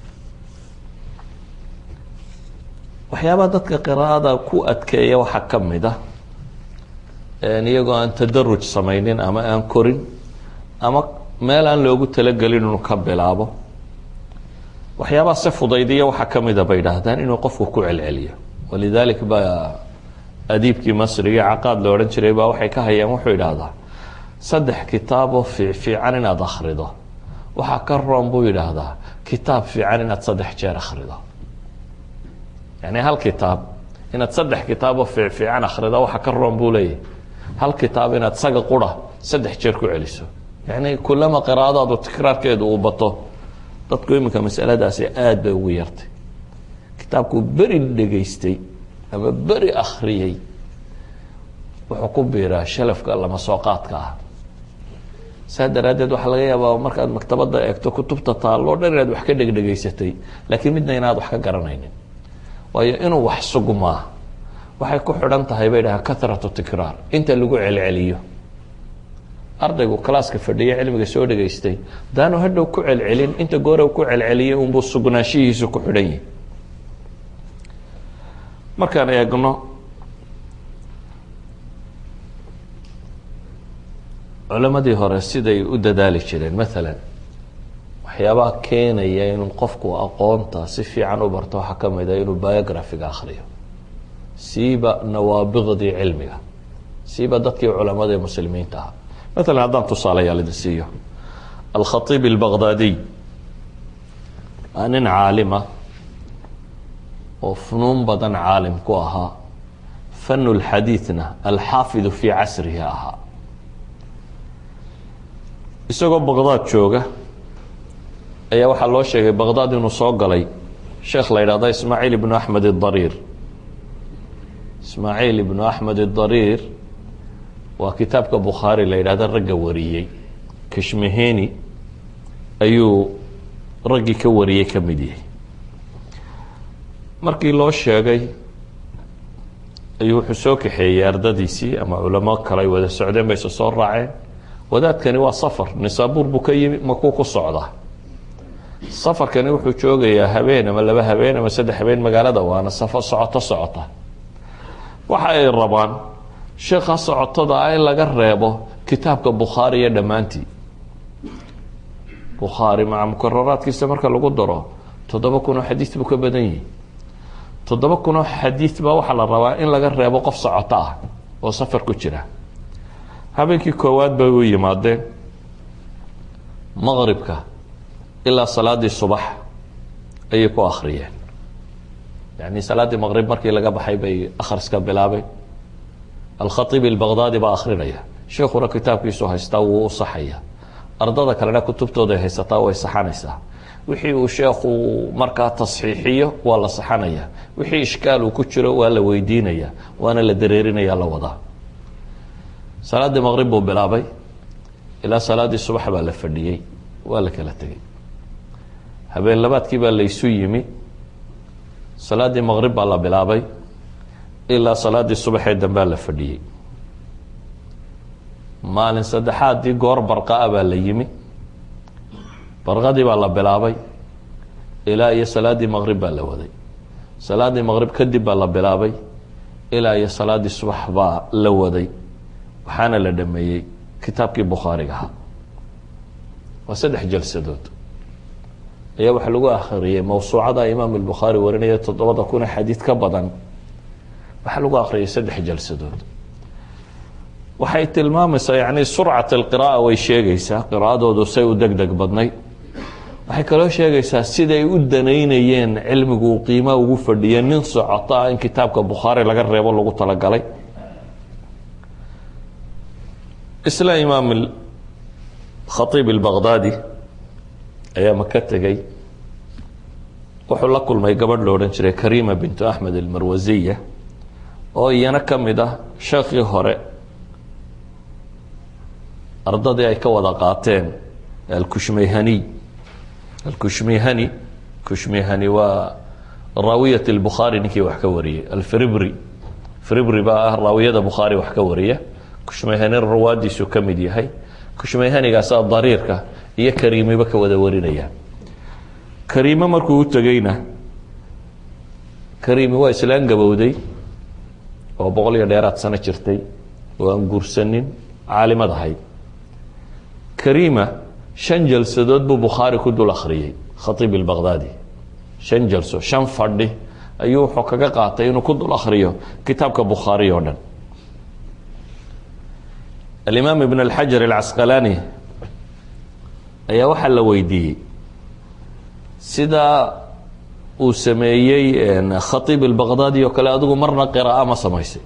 waxyaabaha dadka qiraa'ada ku adkeeya waxaa ka mid ah iyagoo aan tadaruj samaynin ama aan korin ama meel aan loogu talagelin inuu ka bilaabo waxyaabaha se fudaydiya waxaa ka mida bay idhaahdaan inuu qofku ku celceliyo walidalik baa adiibkii masrigii caqaad la odhan jiray baa waxay ka hayaan wuxuu idhaahdaa saddex kitaaboo fiifiican inaad akhrido waxaa ka roon buu yidhaahdaa kitaab fiican inaad saddex jeer akhrido yani hal kitaab inaad saddex kitaaboo fiifiican akhrido waxaa ka roon buu leeyahy hal kitaab inaad saga qura saddex jeer ku celiso yani kulama qiraa'adaadu tikraarkeedu uu bato dadku iminka masaladaasi aada bay ugu yartay kitaabkuu beri dhegaystay ama beri akhriyey wuxuu ku biiraa shalafka lama soo qaadka ah saa daraaddeed waxaa laga yaabaa markaad maktabadda eegto kutubta taalloo dhan inaad wax ka dhegdhegaysatay laakiin midna inaad wax ka garanaynin waayo inuu wax sugmaa waxay ku xidhan tahay bay dhahaan kathratu tikraar inta lagu celceliyo ardaygu kalaaska fadhiya cilmiga soo dhegaystay daanu hadhow ku celcelin inta goore ku celceliyay unbuu sugnaanshihiisu ku xidhan yihi markaan eegno culammadii hore siday u dadaali jireen maalan waxyaabaha keenaya inuu qofku aqoonta si fiican u barto waxaa ka mid a inuu biographiga akhriyo siiba nawaabiqdii cilmiga siiba dadkii culamada muslimiinta ahaa maalan haddaan tusaalayaal idin siiyo alkhaiib albaqdaadiy waa nin caalima oo funuun badan caalim ku ahaa fanu lxadiidna alxaafidu fii casrihi ahaa isagoo baqdaad jooga ayaa waxaa loo sheegay baqdaad inuu soo galay sheekh la yidhahdo ismaaciil ibnu axmed idariir ismaaciil ibnu axmed idariir waa kitaabka bukhaari la yidhahda ragga wariyey kashmeheni ayuu raggii ka wariyey ka mid yahay markii loo sheegay ayuu wuxuu soo kaxeeyey ardadiisii ama culamo kale ay wada socdeen bayse soo raaceen wadaadkani waa safar nisaabuur buu ka yimi makuu ku socdaa safarkani wuxuu joogayaa habeen ama laba habeen ama saddex habeen magaalada waana safar socoto socota waxa ay rabaan sheekha socotada ah in laga reebo kitaabka bukhaari iyo dhammaantii bukhaari maca mukararaadkiisa marka lagu daro toddoba kun oo xadiid buu ka badan yihi toddoba kun oo xadiid baa waxaa la rabaa in laga reebo qof socoto ah oo safar ku jira habeenkii koowaad bay u yimaadeen maqribka ilaa salaadii subax ayay ku akhriyeen yani salaaddii maqrib markii laga baxay bay akhriska bilaabeen alkhatiib albaqdaadi baa akhrinaya sheekuna kitaabkiisu haystaa wuu u saxaya ardada kalena kutubtooday haysataa way saxanaysaa wixii uu sheekhu markaa tasxiixiyo waa la saxanaya wixii ishkaal uu ku jiro waa la weydiinaya waana la dareerinaya la wadaa salaaddii maqrib buu bilaabay ilaa salaaddii subax baa la fadhiyey waa la kala tegey habeen labaadkii baa laysu yimi salaaddii maqrib baa la bilaabay ilaa salaaddii subaxee dambea la fadhiyey maalin saddexaadii goor barqaa baa la yimi barqadii baa la bilaabay ilaa iyo salaaddii maqrib baa la waday salaaddii maqrib kadib baa la bilaabay ilaa iyo salaaddii subax baa la waday waxaana la dhameeyey kitaabkii bukhaariga ahaa waa saddex jalsadood ayaa waxaa lagu akhriyey mawsuucada imaam albukhaari warinaya toddobada kuna xadiid ka badan waxaa lagu akhriyay saddex jalsadood waxay tilmaamaysaa yani surcat alqira'a way sheegaysaa qiraa'adoodu say u deg deg badnayd waxay kaloo sheegaysaa siday u danaynayeen cilmigu uu qiimaa ugu fadhiya nin socoto ah in kitaabka bukhaari laga reebo lagu talagalay isla imaam khaiib albaqdaadi ayaa maka tegey wuxuu la kulmay gabadh lo odhan jiray karima bintu axmed almarwasiya oo iyana ka mid ah sheekhii hore ardadii ay ka wada qaateen alkushmayhaniy alkushmayhani kushmayhani waa raawiyat lbukhaari ninkii wax ka wariyey alfribri fribri baa ah raawiyada bukhaari wax ka wariya kushmayhani rawaadiisu ka mid yahay kushmayhanigaasaa dariirka iyo kariimiba ka wada warinaya kariime markuu u tegeyna kariimi waa islaan gabowday oo boqol iyo dheeraad sano jirtay oo aan guursanin caalimad ahayd karima shan jalsadood buu bukhaari ku dul akhriyey khaiib albaqdaadi shan jalso shan fadhi ayuu wuxuu kaga qaatay inuu ku dul akhriyo kitaabka bukhaari oo dhan alimaam ibn alxajar alcasqalaani ayaa waxaa la weydiiyey sidaa uu sameeyey khaiib albaqdaadi oo kale adigu marna qira'a ma samaysay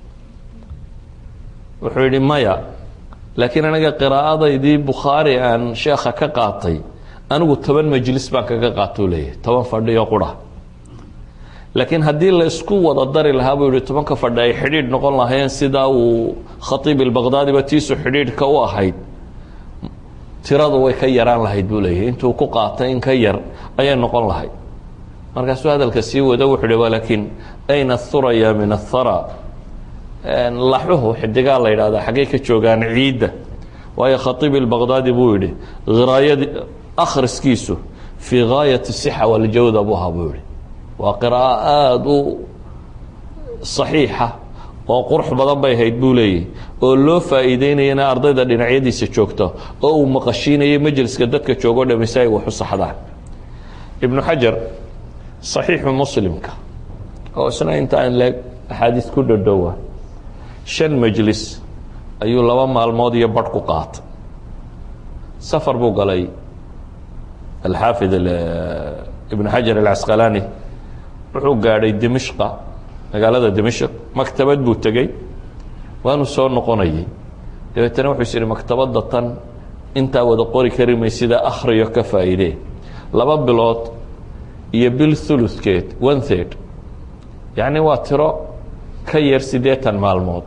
wuxuu yihi maya laakiin aniga qiraa'adaydii bukhaari aan sheekha ka qaatay anigu toban majlis baan kaga qaatou leeyahy toban fadhi oo qura laakiin haddii la isku wada dari lahaa buu yihi tobanka fadhi ay xidhiidh noqon lahaayeen sidaa uu khaiib albaqdaadiba tiisu xidhiidhka u ahayd tiradu way ka yaraan lahayd buu leeyahy intuu ku qaatay in ka yar ayay noqon lahayd markaasuu hadalka sii wada wuxuu hi laakiin ayna thuraya min athara laxuhu xidigaa la yidhahda xaggay ka joogaan ciidda waayo khaiib albaqdaadi buu yihi hiraayadi akhriskiisu fii gaayat sixa waljawda buu ahaa buu yihi waa qiraa'o aada u saxiixa oo qurux badan bay ahayd buu leeyahy oo loo faa'iideynayana ardayda dhinacyadiisa joogta oo uu maqashiinayay majliska dadka joogo dhami si ay wax u saxdaan ibnu xajar saxiixu muslimka oo isna intaan leeg axaadiis ku dhodhowa shan majlis ayuu laba maalmood iyo barh ku qaatay safar buu galay alxaafid ibn xajar alcasqalaani wuxuu gaadhay dimishqa magaalada dimishq maktabad buu tegey waanu soo noqonayay dabeetana wuxuu is yihi maktabadda tan intaa wada qori kari maysida akhriyo ka faa'iidee laba bilood iyo bil thuluthkeed one third yacni waa tiro ka yar siddeetan maalmood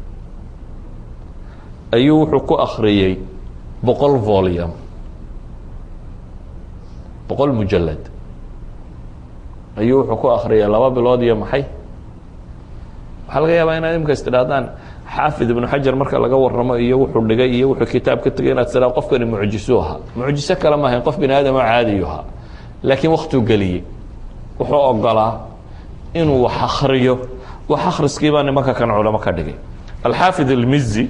ayuu wuxuu ku akhriyey boqol volume boqol mujalad ayuu wuxuu ku akhriyay laba bilood iyo maxay waxaa laga yaabaa inaad imika istidhaahdaan xaafid ibnu xajar marka laga waramo iyo wuxuu dhigay iyo wuxuu kitaab ka tegay inaad tiraa qofkani mucjisu ahaa mucjiso kale maahayn qof bini aadam oo caadiyu ahaa laakiin waktuu geliyey wuxuu ogolaa inuu wax akriyo wax akhriskii baa nimanka kan culamo ka dhigay alxaafid almizi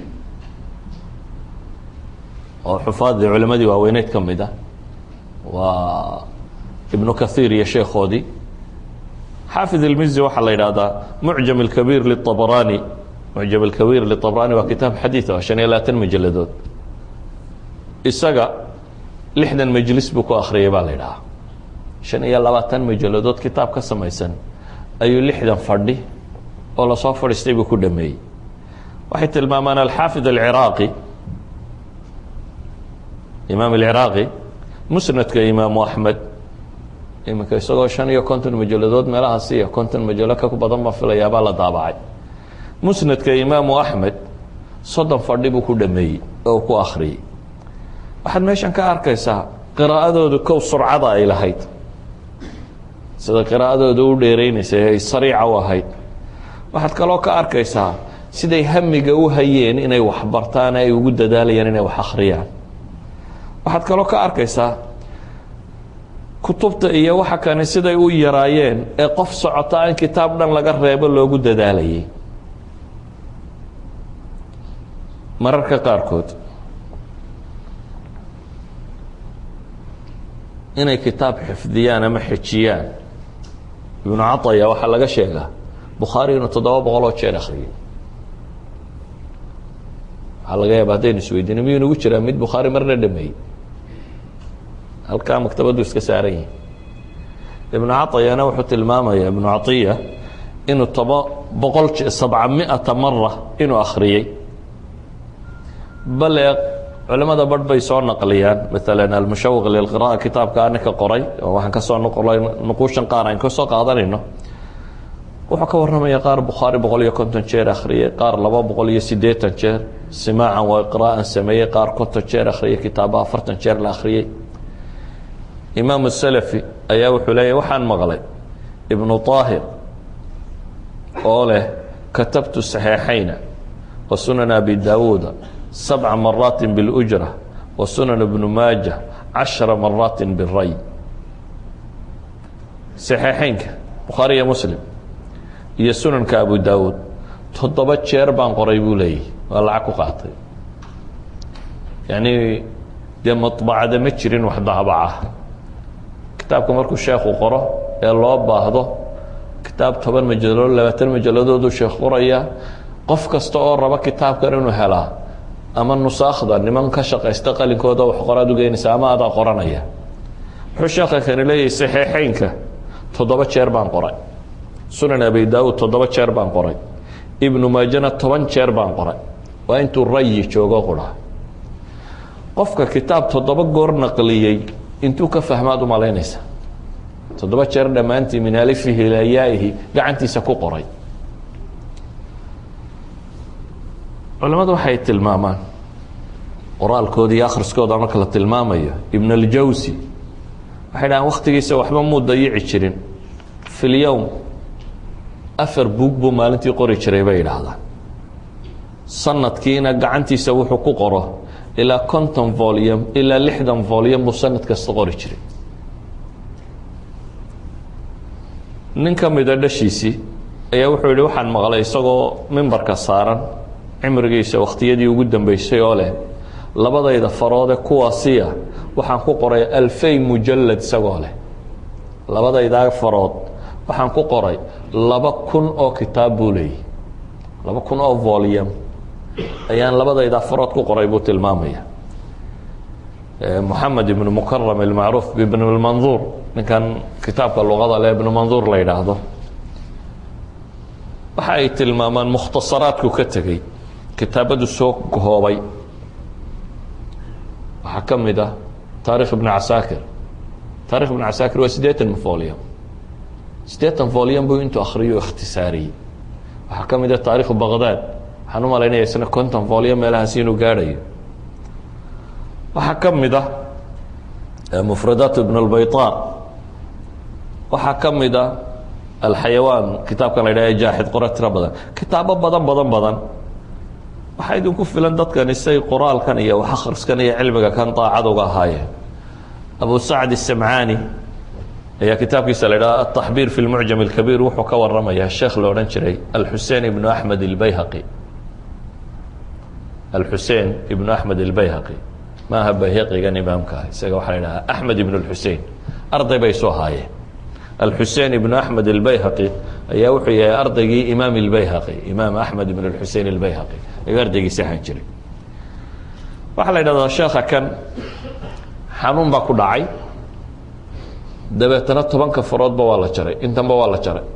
oo xufaadii culimadii waaweyneyd ka mid ah waa ibnu kahiir iyo sheekhoodii xaafid almizi waxaa la yidhaahdaa mucjam اlkabiir liلطabrani mucjam اlkabiir liطabrani waa kitaab xadiid ah shan iyo labaatan majaladood isaga lixdan majlis buu ku akhriyay baa la yidhahaa shan iyo labaatan majaladood kitaab ka samaysan ayuu lixdan fadhi oo lasoo fadhiistay buu ku dhameeyey waxay tilmaamaan alxaafid alciraaqi imaam alciraaqi musnadka imaamu axmed iminka isagoo shan iyo konton majaladood meelahaas iyo konton majalo ka badan baa filayaabaa la daabacay musnadka imaamu axmed soddon fadhi buu ku dhameeyey oo ku akhriyey waxaad meeshan ka arkaysaa qiraa'adoodu kow surcada ay lahayd sida qiraa'adooda u dheereynaysay ay sariica u ahayd waxaad kaloo ka arkaysaa siday hamiga u hayeen inay wax bartaan ay ugu dadaalayaan inay wax akhriyaan waxaad kaloo ka arkaysaa kutubta iyo waxa kani siday u yaraayeen ee qof socota in kitaab dhan laga reebo loogu dadaalayay mararka qaarkood inay kitaab xifdiyaan ama xejiyaan ibnu caطaya waxaa laga sheegaa bukhaari inuu toddoba boqol oo jeer akhriyay waxaa laga yaaba haddaynu isweydiino miyuu nagu jiraa mid bukhaari marna dhameeyey halkaa maktabaddu iska saaran yihi ibnu caطayana wuxuu tilmaamaya ibnu caطiya inuu toba boqol sabca miata mara inuu akhriyey bale culimada barh bay soo naqliyaan maala almushawiq lilqira'a kitaabka aninka qoray oo waxaan kasoo noqolay nuquushan qaar aan kasoo qaadanayno wuxuu ka warramaya qaar bukhaari boqol iyo konton jeer akhriyey qaar laba boqol iyo siddeetan jeer simaacan waa qiraa'an sameeyey qaar konton jeer akhriyey kitaaba afartan jeer la akhriyey imaamu salafi ayaa wuxuu leeyahy waxaan maqlay ibnu طaahir oo leh katabtu saxiixayna wa sunan abi daawuuda sabca maraati biاlujra wa sunan ibnu maaja cashara maraati biray saxiixeynka bukhaari iyo muslim iyo sunanka abu daawuud toddoba jeer baan qoray buu leeyahy waa lacag ku qaatay yani dee maطbacada ma jirin wax daabaca kitaabka markuu sheekhu qoro ee loo baahdo kitaab toban majaladood labaatan majaladooduu sheekh qoraya qof kasta oo raba kitaabkan inuu helaa ama nusaakhda niman ka shaqaysta qalinkooda wax qoraad ugeynaysa ama adaa qoranaya wuxuu sheekha kani leeyahay saxiixeynka toddoba jeer baan qoray sunan abi daawuud toddoba jeer baan qoray ibnu maajana toban jeer baan qoray waa intuu rayi joogo qura qofka kitaab toddoba goor naqliyey intuu ka fahmaad u malaynaysa toddoba jeer dhammaantii min alifihi ilaa yaa'ihi gacantiisa ku qoray culamadu waxay tilmaamaan qoraalkooda iyo akhriskooda marka la tilmaamayo ibn aljawsi waxay dhahaan wakhtigiisa waxba muu dayici jirin fi lyowm afar buug buu maalintii qori jiray bay idhaahdaan sanadkiina gacantiisa wuxuu ku qoro ilaa conton volume ilaa lixdan volume buu sanad kasta qori jiray nin ka mida dhashiisii ayaa wuxuu yihi waxaan maqlay isagoo mimbarka saaran cimrigiisa wakhtiyadii ugu dambeysay oo leh labadayda faroode kuwaasiya waxaan ku qoray alfay mujalad isagoo leh labadaydaa farood waxaan ku qoray laba kun oo kitaab buu leeyay laba kun oo volume ayaan labadaydaa farood ku qoray buu tilmaamaya moxamed ibnu mukaram ilmacruuf ibn lmanduur ninkan kitaabka luqada le ibnu manduur la yidhaahdo waxa ay tilmaamaan mukhtasaraadku ka tegey kitaabadu soo koobay waxaa ka mid ah taarikh ibn casaakir taarikh ibn casaakir waa siddeetan volume siddeetan volume buu intuu akhriyo ikhtisaariyey waxaa ka mid a taarikhu baqdaad waxaan u malaynaya isna conton volyo meelahaasi inuu gaadhayo waxaa ka mid ah mufradaat ibn اlbayطan waxaa ka mid a alxayawaan kitaabkan la ydhah jaaxid qora tiro badan kitaabo badan badan badan waxaa idinku filan dadkani say qoraalkan iyo wax akhriskan iyo cilmiga kan daacad uga ahaayeen abu sacd الsamcaani ayaa kitaabkiisa la ydhaha ataxbiir fi lmucjam اlkabiir wuxuu ka waramayaa sheekh la odhan jiray alxusein ibnu axmed اlbayhaqi alxusein ibnu axmed اlbayhaqi maaha bayhaqigan imaamka ah isaga waxaa la ydhahaa axmed ibn اlxusein arday bay soo haayeen alxusein ibnu axmed اlbayhaqi ayaa wuxuu yahay ardaygii imaam اlbayhaqi imaam axmed ibn اlxusein اlbayhaqi ayuu ardaygiisi ahaan jiray waxaa la ydhahdaa sheekha kan xanuun baa ku dhacay dabeetana tobanka faroodba waa la jaray intanba waa la jaray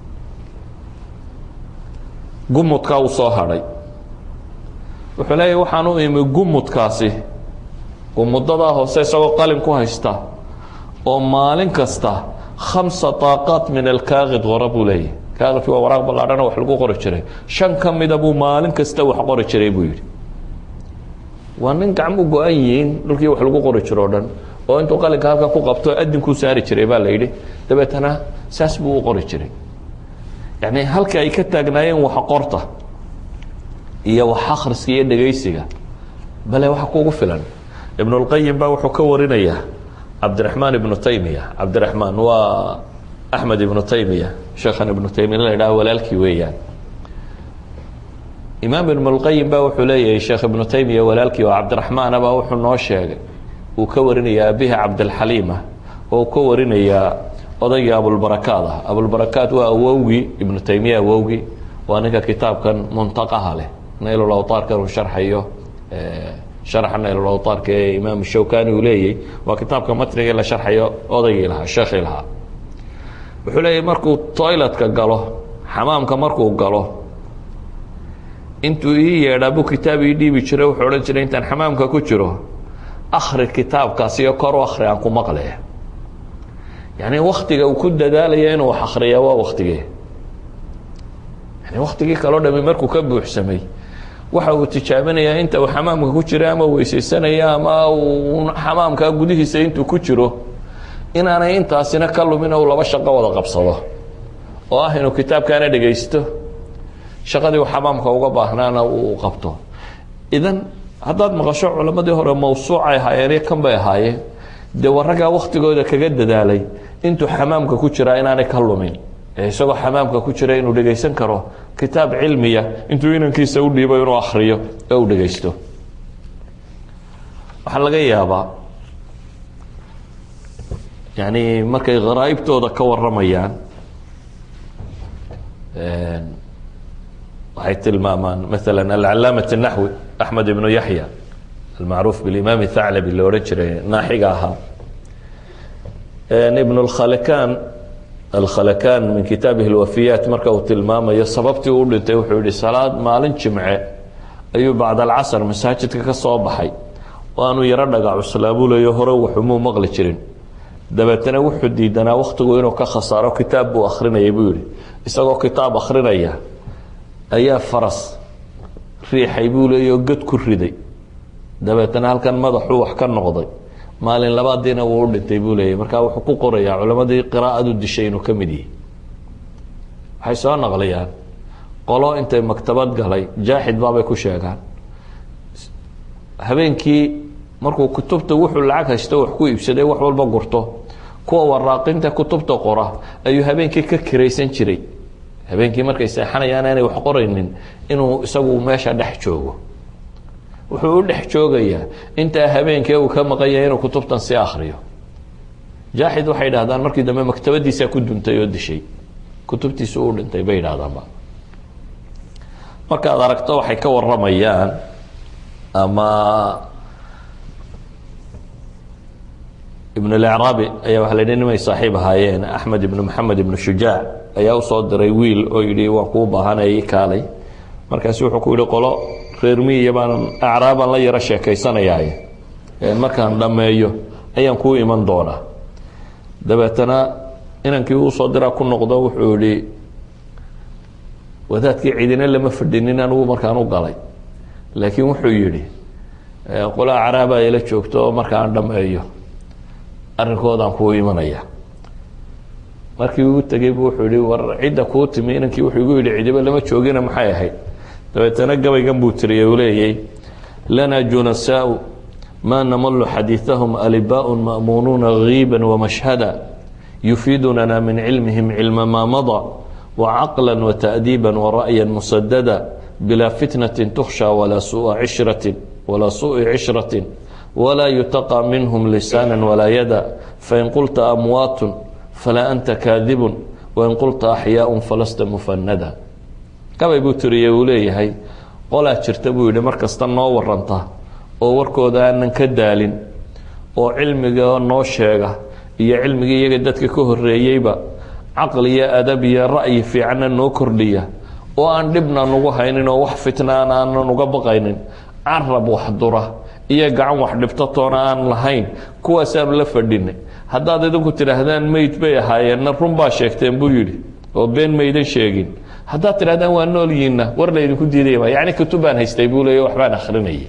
gumudkaa uu soo hadhay wuxuu leeyahy waxaan u imi gumudkaasi gumudadaa hoose isagoo qalin ku haysta oo maalin kasta khamsa daaqaat min alkaaqid qora buu leeyahy kaaqidki waa waraaq ballaadhana wax lagu qori jiray shan ka mida buu maalin kasta wax qori jiray buu yidhi waa nin gacmu go-an yihiin dhulkii wax lagu qori jiro o dhan oo intuu qalinka halkan ku qabto adinkuu saari jiray baa la yidhi dabeetana saas buu u qori jiray yacni halka ay ka taagnaayeen wax qorta iyo wax akhriska iyo dhegaysiga bale waxa kugu filan ibn اlqayim baa wuxuu ka warinayaa cabdiraxmaan ibnu taymiya cabdiraxmaan waa axmed ibnu taymiya sheekhan ibnu taymiya la idhaha walaalkii weeyaan imaam ibn اlqayim ba wuxuu leeyahay sheekh ibnu taymiya walaalkii oo cabdiraxmaan baa wuxuu noo sheegay uu ka warinayaa abihi cabdilxaliima oo ka warinayaa odaygii abulbarakaad ah abulbarakaad waa awowgii ibnu taymiya awowgii waa ninka kitaabkan muntaqaha leh naylulawtaarkan uu sharxayo sharxa naylulawtaarka ee imaam shawkani uu leeyay waa kitaabka matnigii la sharxayo odaygii lahaa sheekhii lahaa wuxuu leeyahy markuu toiletka galo xamaamka markuu galo intuu ii yeedhaa buu kitaab ii dhiibi jiray wuxuu odhan jiray intaan xamaamka ku jiro akri kitaabkaas iyo kor u akri aan ku maqle yani waktiga uu ku dadaalaya inuu wax akriya waa waktigee yani waktigii kaloo dhami markuu ka buuxsamay waxa uu tijaabinayaa inta uu xamaamka ku jira ama weysaysanaya ama uu xamaamka gudihiisa intuu ku jiro inaanay intaasina ka lumin o laba shaqo wada qabsado oo ah inuu kitaabkaana dhegaysto shaqadii uu xamaamka uga baahnaana uu qabto idan haddaad maqasho culammadii hore mawsuucay ahaayeen iyo kan bay ahaayeen dee waraggaa waktigooda kaga dadaalay intuu xamaamka ku jiraa inaanay ka lumin ee isagoo xamaamka ku jira inuu dhegaysan karo kitaab cilmiya intuu inankiisa u dhiibo inuu akriyo ee uu dhegaysto waxaa laga yaabaa yani markay kharaa'ibtooda ka waramayaan waxay tilmaamaan maala alcalaamat الnaxwi axmed ibnu yaxya almacruuf bilimam thaclabi la odhan jiray naaxiga ahaa ibn اkhalakan alkhalakan min kitaabihi اlwafiyaat marka uu tilmaamayo sababtii uu dhintay wuxuu yihi salaad maalin jimce ayuu bacd alcasr masaajidka ka soo baxay oo aanuu yaro dhaga cuslaabuleyo hore waxumuu maqli jirin dabeetana wuxuu diidanaa waktigu inuu ka khasaaro kitaab buu akrinayay buu yihi isagoo kitaab akrinaya ayaa faras riixay buu leeya oo god ku riday dabeetana halkan madaxuu wax ka noqday maalin labaadiina wuu u dhintay buu leeyay markaa wuxuu ku qorayaa culammadii qiraa'adu dishay inuu ka mid yihi waxay soo naqliyaan qolo intay maktabad galay jaaxid baabay ku sheegaan habeenkii markuu kutubta wuxuu lacag haysto wax ku iibsaday wax walba gurto kuwa waraaqinta kutubta qora ayuu habeenkii ka kiraysan jiray habeenkii markay seexanayaan aanay wax qoraynin inuu isagu meesha dhex joogo wuxuu u dhex joogayaa intaa habeenkee uu ka maqanya inuu kutubtan sii akriyo jaaxid waxay dhahdaan markii dambe maktabadiisaa ku duntay oo dishay kutubtiisu u dhintay bay idhahdaanba markaad aragto waxay ka waramayaan ama ibn اlacraabi ayaa waa la yidhi nimay saaxiib ahaayeen axmed ibn maxamed ibn shujaac ayaa usoo diray wiil oo yidhi waan kuu baahanaya i kaalay markaasu wuxuu ku yihi qolo reer miya baan acraabaan la yaro sheekaysanayaaye markaan dhammeeyo ayaan kuu iman doonaa dabeetana inankii usoo diraa ku noqdo wuxuu yihi wadaadkii cidina lama fadhinin anigu markaan u galay laakiin wuxuu yidhi qolaa caraaba ila joogto oo markaan dhameeyo arrinkoodaan kuu imanaya markii uu tegey bu wuxuu yihi war cidda kuu timi inankii wuxuu igu yidhi cidiba lama joogina maxay ahayd dabeetana gabaygan buu tiriyey uu leeyay lana junasaau ma namalu xadiiثahum alibaaء ma'munuuna giiba wamashhada yufiidunana min cilmihim cilma maa maضى wacaqla wata'diiba wara'ya musadada bilaa fitnati tukhsha walaa sua cishraةi walaa suءi cishraةi walaa yutaqى minhm lisaana walaa yada fain qulta amwaat falaa anta kaadibu wain qulta axyaaء falasta mufanada gabay buu tiriyey uu leeyahay qolaa jirta buu yihi mar kasta noo waranta oo warkooda aanan ka daalin oo cilmiga noo sheega iyo cilmigii iyaga dadka ka horeeyeyba caqli iyo adab iyo ra'yi fiicanna noo kordhiya oo aan dhibna nugu haynin oo wax fitnaan aanan uga baqaynin carab wax dura iyo gacan wax dhibto toona aan lahayn kuwaasaanu la fadhinay haddaad idinku tidhaahdaan meyd bay ahaayeenna run baa sheegteen buu yidhi oo been maydan sheegin haddaad tidhahdaan waa noolyiinna war laydinku diidaya yani kutubaan haystay buu leey waxbaan akrinayay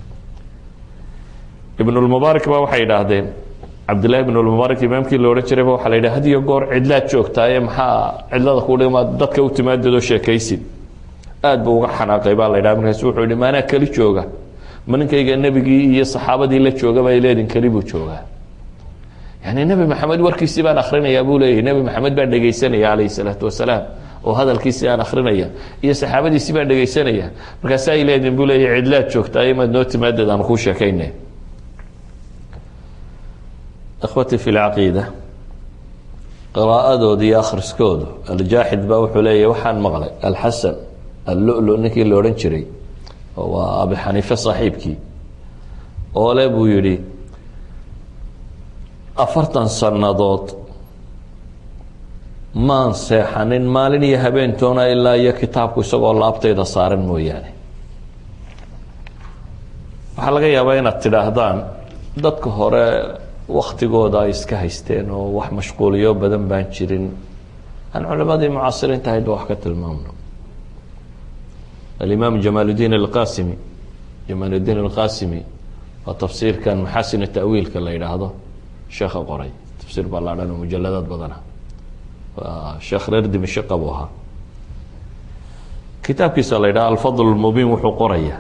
ibnulmubaarak ba waxay idhaahdeen cabdillahi ibnulmubaarak imaamkii la odhan jirayba waxaa la yidhi had iyo goor cidlaad joogtaaye maxaa cidlada ku dhigma dadka u timaadadoo sheekaysid aad buu uga xanaaqay baa la yidhaha markaas wuxuu yihi maanaa keli jooga ma ninkayga nebigii iyo saxaabadii la joogaba ay leedin keli buu joogaa yani nebi maxamed warkiisii baan akhrinayaa buu leeyahy nebi maxamed baan dhegaysanaya calayhi salaatu wasalaam oo hadalkiisii aan akrinaya iyo saxaabadiisii baan dhegaysanaya markaasa ay leedin buu leeyahy cidlaad joogtaaye maad noo timaadad aan kuu sheekayne ikhwatii fi lcaqiida qiraa'adooda iyo akhriskoodu aljaaxid baa wuxuu leeyahy waxaan maqlay alxasan allulu ninkii la odhan jiray waa abi xaniife saaxiibkii oo le buu yidhi afartan sannadood maan seexanin maalin iyo habeentoona ilaa iyo kitaabku isagoo laabtayda saaran mooyaane waxaa laga yaabaa inaad tidhaahdaan dadka hore waktigooda ay iska haysteen oo wax mashquuliyo badan baan jirin aan culimadii mucaasiriinta ahaydba wax ka tilmaamno alimaam jamaaludiin alqasimi jamaaludiin alqasimi waa tafsiirkan maxasin ta'wiilka la yidhaahdo sheekha qoray tafsiir ballaadhan oo mujaladaad badana waa sheekh reer dimishiqa buu ahaa kitaabkiisa la yidhaha alfadl mubiin wuxuu qoraya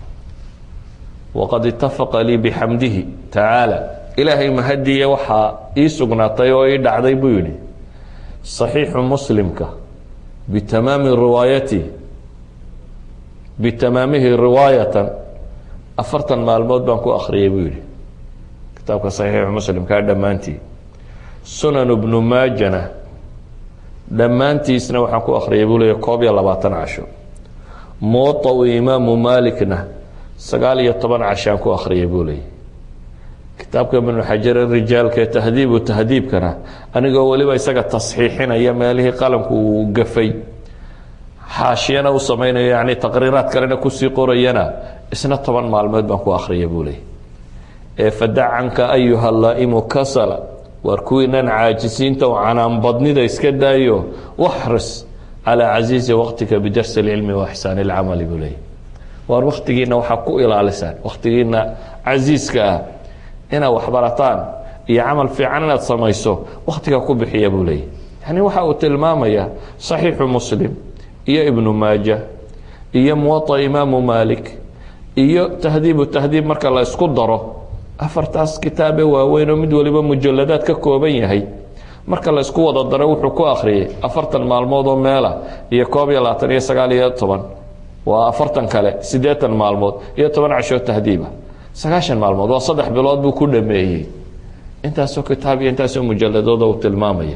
waqad itafaqa lii bixamdihi tacaala ilaahay mahadiya waxaa ii sugnaatay oo ii dhacday buu yihi صaxiixu muslimka bitamaami riwaayati bitamaamihi riwaayatan afartan maalmood baan ku akriyay buu yihi kitaabka صaxiixu muslimkaa dhammaantii sunan bnu maajana dhammaantiisna waxaan ku akriyay buu leeya koob iyo labaatan casho muwaطau imaamu malikna sagaal iyo toban cashaan ku akriyay buu leeyay kitaabka ibnu xajar rijaalka ee tahdiibu tahdiibkana anigoo weliba isaga tasxiixinaya meelihii qalamku uu gafay xaashiyana u samaynayo yani taqriiraad kalena kusii qorayana isna toban maalmood baan ku akriyay buu leeyay ee fadacanka ayuha laa'imu kasala waar kuwiinan caajisiinta oo canaanbadnida iska daayo waxris calaa casiizi waqtika bidarsi اlcilmi wa ixsaan اlcamali buu leeyay waar waktigiina waxaa ku ilaalisaan waktigiina casiiska ah inaad waxbarataan iyo camal fiican inaad samayso waktiga ku bixiya buu leeyay yani waxa uu tilmaamaya صaxiixu muslim iyo ibnu maaja iyo muwaطa imaamu malik iyo tahdiibu tahdiib marka la isku daro afartaas kitaabe waaweyn oo mid waliba mujaladaad ka kooban yahay marka la isku wada daro wuxuu ku akhriyay afartan maalmood oo meela iyo koob iyo labaatan iyo sagaal iyo toban waa afartan kale siddeetan maalmood iyo toban cashoo tahdiiba sagaashan maalmood waa saddex bilood buu ku dhameeyey intaasoo kitaab iyo intaasoo mujaladooda uu tilmaamaya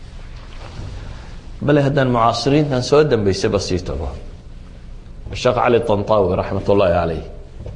bale haddaan mucaasiriintan soo dambeysaba sii tago sheekh cali طanطaawi raxmat ullaahi caleyh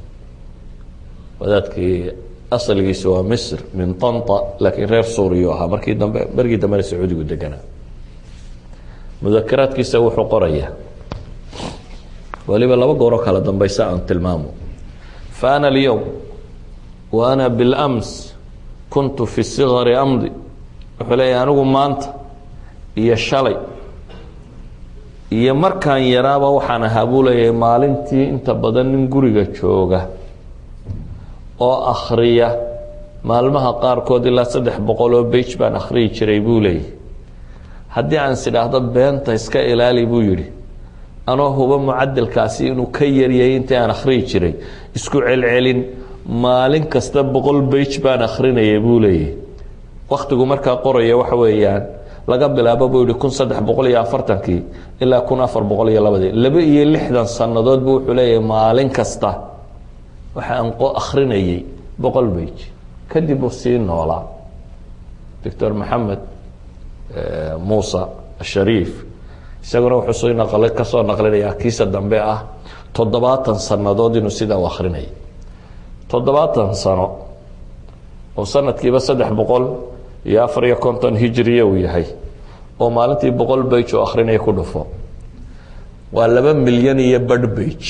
wadaadkii asalgiisu waa misr min طanطa laakiin reer suuriyu ahaa markii dambe bergii dambena sacuudigu deganaa mudakaraadkiisa wuxuu qoraya waliba laba gooroo kala dambeysa aan tilmaamo faana اlyowm wa ana biاlأms kuntu fi sigari amdi wuxuu leeyahy anigu maanta iyo shalay iyo markaan yaraaba waxaan ahaa buu leeyahay maalintii inta badan nin guriga jooga oo akhriya maalmaha qaarkood ilaa saddex boqol oo bage baan akhriyi jiray buu leeyahy haddii aan is idhaahdo beenta iska ilaali buu yidhi anoo huba mucadalkaasi inuu ka yaryay intii aan akhriyi jiray isku celcelin maalin kasta boqol bage baan akhrinaya buu leeyahy wakhtigu markaa qoraya waxa weeyaan laga bilaabo buu yihi kun saddex boqol iyo afartankii ilaa kun afar boqol iyo labadii laba iyo lixdan sannadood buu wuxuu leeyahay maalin kasta waxa aan akhrinayay boqol bage kadib uu sii noolaa doctor maxamed muuse ashariif isaguna wuxuu soo naqli kasoo naqlinayaa kiisa dambe ah toddobaatan sannadood inuu sidaa u akhrinayay toddobaatan sano oo sanadkiiba saddex boqol iyo afar iyo konton hijriya uu yahay oo maalintii boqol bage oo akhrinaya ku dhufo waa laba milyan iyo badh bage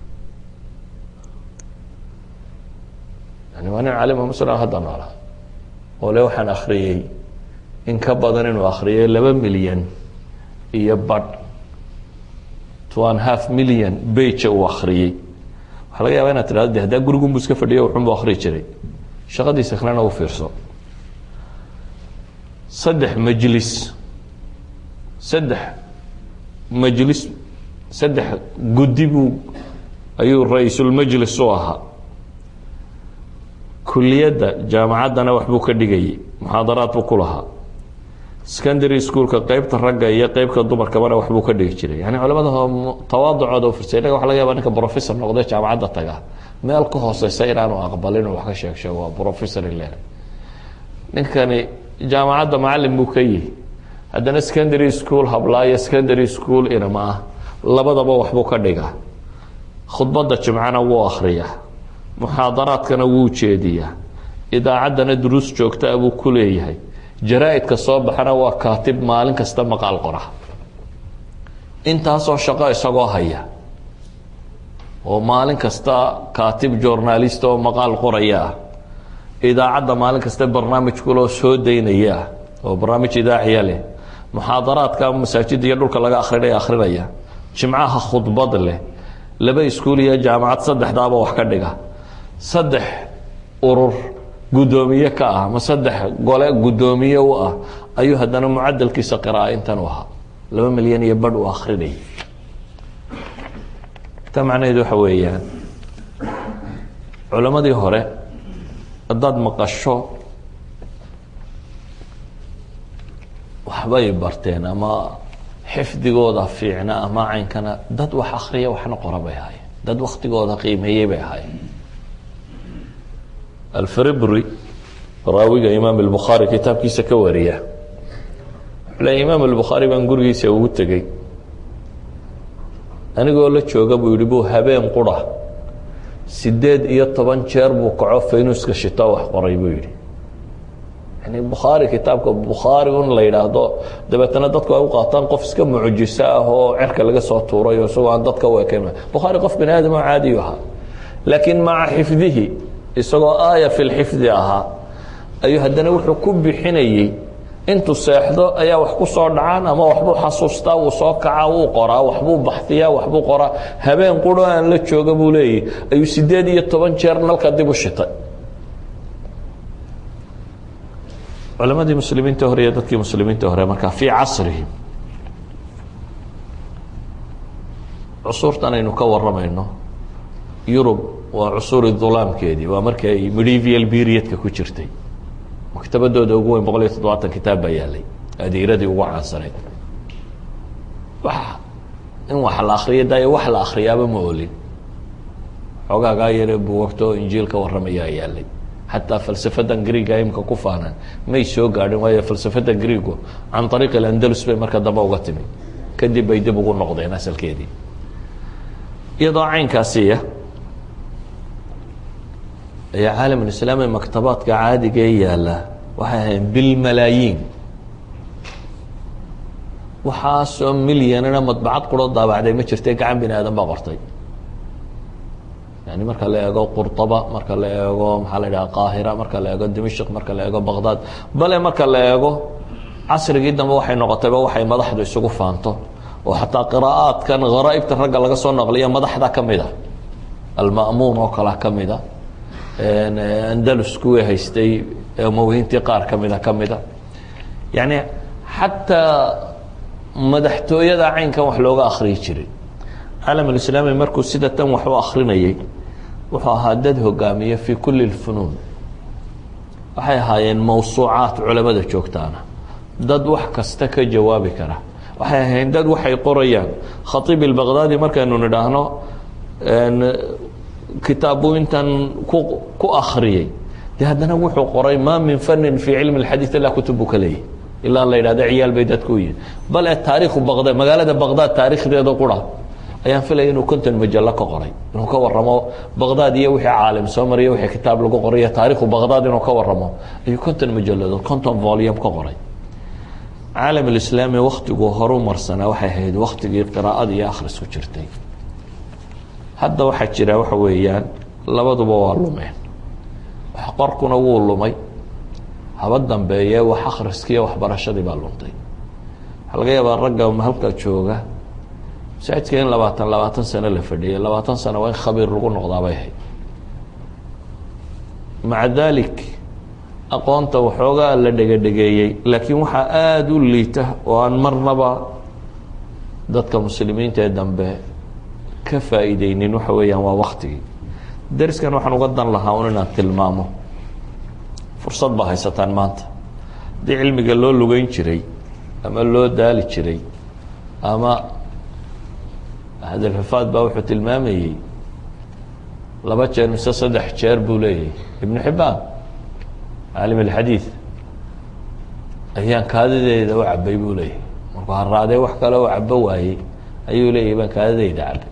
yani waa nin calima muslim hadda noola oo le waxaan akhriyey in ka badan inuu akhriyay laba milyan iyo badh two and half million bage uu akhriyey waxaa laga yaba inaad tidhahdo de haddaa gurigunbu iska fadhiyo wuxunbu akhriyi jiray shaqadiisa kalena u fiirso saddex majlis saddex majlis saddex guddi buu ayuu ra-iisulmajlis u ahaa kuliyadda jaamacaddana waxbuu ka dhigayay muxaadaraad buu ku lahaa secondary schoolka qeybta ragga iyo qeybka dumarkabana waxbuu ka dhigi jiray yani culamada tawaaducooda u firsay inaga waxa laga yaba ninka professor noqday jaamacadda taga meel ka hooseysa inaanu aqbalin wax ka sheeg sheego waa professor ile ninkani jaamacadda macalin buu ka yihi haddana secondary school hablaayo secondary school inama ah labadaba waxbuu ka dhigaa khudbadda jimcana wuu akhriyaa muxaadaraadkana wuu jeediyaa idaacaddana duruus joogtaa buu ku leeyahay jaraa-idka soo baxana waa kaatib maalin kasta maqaal qora intaasoo shaqo isagoo haya oo maalin kasta kaatib journalist oo maqaal qoraya ah idaacadda maalin kasta barnaamij kuloo soo daynaya ah oo barnaamij idaaciya leh muxaadaraadka masaajidda iyo dhulka laga akrinaya akrinaya jimcaha khudbad leh laba iskuul iyo jaamacad saddexdaaba wax ka dhiga saddex urur guddoomiye ka ah ma saddex gole guddoomiye u ah ayuu haddana mucadalkiisa qira'a intan u ahaa laba milyan iyo badh uu akrinayay ta macnaheedu waxa weeyaan culammadii hore haddaad maqasho waxbay barteen ama xifdigooda fiicna ama caynkana dad wax akriya waxna qora bay ahaayeen dad waktigooda qiimeeyey bay ahaayeen alfribri raawiga imaam albukhaari kitaabkiisa ka wariya wuxuu leeya imaam albukhaari baan gurigiisa ugu tegey anigoo la jooga buu yihi buu habeen qura sideed iyo toban jeer buu kaco faynuska shito wax qoray buu yihi yani bukhaari kitaabka bukhaari un la yidhaahdo dabeetana dadku ay u qaataan qof iska mucjiso ah oo cerka laga soo tuuray oo isagoo aan dadka u ekayn bukhaari qof bani aadam oo caadiyu ahaa laakiin maca xifdihi isagoo aaya fi lxifdi ahaa ayuu haddana wuxuu ku bixinayey intuu seexdo ayaa wax ku soo dhacaan ama waxbuu xasuustaa wuu soo kacaa wuu qoraa waxbuu baxdiyaa waxbuu qoraa habeen quro aan la jooga buu leeyahy ayuu sideed iyo toban jeer nalka dib u shitay culamadii muslimiinta hore iyo dadkii muslimiinta hore markaa fii casrihim cusuurtan aynu ka waramayno yurub waa cusuuri dulaamkeedii waa markii ay medieval periodka ku jirtay maktabadooda ugu weyn boqol iyo toddobaatan kitaab baa yaalay adiiradii ugu caansanayd wax in wax la akriyo dayo wax la akriyaaba ma olin xoogaagaa yare buwagto injiil ka warramayaa yaalay xataa falsafadan greega imka ku faanaan may soo gaadhin waayo falsafada greego can ariiq alandalus bay marka dambe uga timi kadib bay dib ugu noqdeen asalkeedii iyadoo caynkaasiya ayaa caalamulislaami maktabaadka caadiga ee yaalla waxay ahayn bilmalaayiin waxaasoo milyanina madbacad quro daabacday ma jirte gacan bini aadan baa qortay yani marka la eego qurطaba marka la eego maxaa la idhaha qaahira marka la eego dimashq marka la eego baqdad bale marka la eego casrigii dambe waxay noqotayba waxay madaxdu isugu faanto oo xataa qiraa'aadkan gharaaibta ragga laga soo naqliya madaxda ka mid a alma'muun oo kalea ka mid a andalus kuwii haystay mawhiintii qaar ka mida ka mida yani xataa madaxtooyada caynkan wax looga akriyi jiray caalam alislaami markuu sida tan wax u akrinayay wuxuu ahaa dad hogaamiye fii kuli lfunuun waxay ahaayeen mawsuucaat culamada joogtaana dad wax kasta ka jawaabi kara waxay ahayn dad waxay qorayaan khaiib ilbaqdaadi markaynu nidhaahno kitaabbuu intan ku ku akriyey de haddana wuxuu qoray ma min fanin fii cilmi اxadiiث ilaa kutub buu ka leeyahy ilaa la yidhahdo ciyaal bay dadku u yihin bale taariikhu baqdad magaalada baqdaad taarikhdeeda qura ayaan filaya inuu konton majallo ka qoray inuu ka waramo baqdaad iyo wixii caalim soo mariya wixii kitaab lagu qoray taarikhu baqdaad inuu ka waramo ayuu konton majalladood konton volume ka qoray caalam alislaami waktiguu horu marsanaa waxay ahayd waktigii qiraa'ada iyo akhrisku jirtay hadda waxaa jira waxa weeyaan labaduba waa lumeen wax qorkuna wuu lumay haba dambeeye wax akhriskiiyo waxbarashadii baa luntay waxaa laga yaabaa ragga halka jooga masaajidka in labaatan labaatan sano la fadhiyay labaatan sano waa in khabiir lagu noqdaa bay ahayd maca dalik aqoonta waxoogaa la dhegadhegeeyey laakiin waxaa aada u liita oo aan marnaba dadka muslimiinta ee dambe ka faa'iideynin waxa weeyaan waa waktigii dariskan waxaan uga dan lahaa un inaan tilmaamo fursad baa haysataan maanta haddii cilmiga loo lugeyn jiray ama loo daali jiray ama hadalxifaad baa wuxuu tilmaamayey laba jeer mise saddex jeer buu leeyahay ibnu xibbaan caalim alxadiid ayaan kaadideeda u cabay buu leeyahay markuu haraadee wax kale oo cabo waayey ayuu leeyahay baan kaadideyda cabay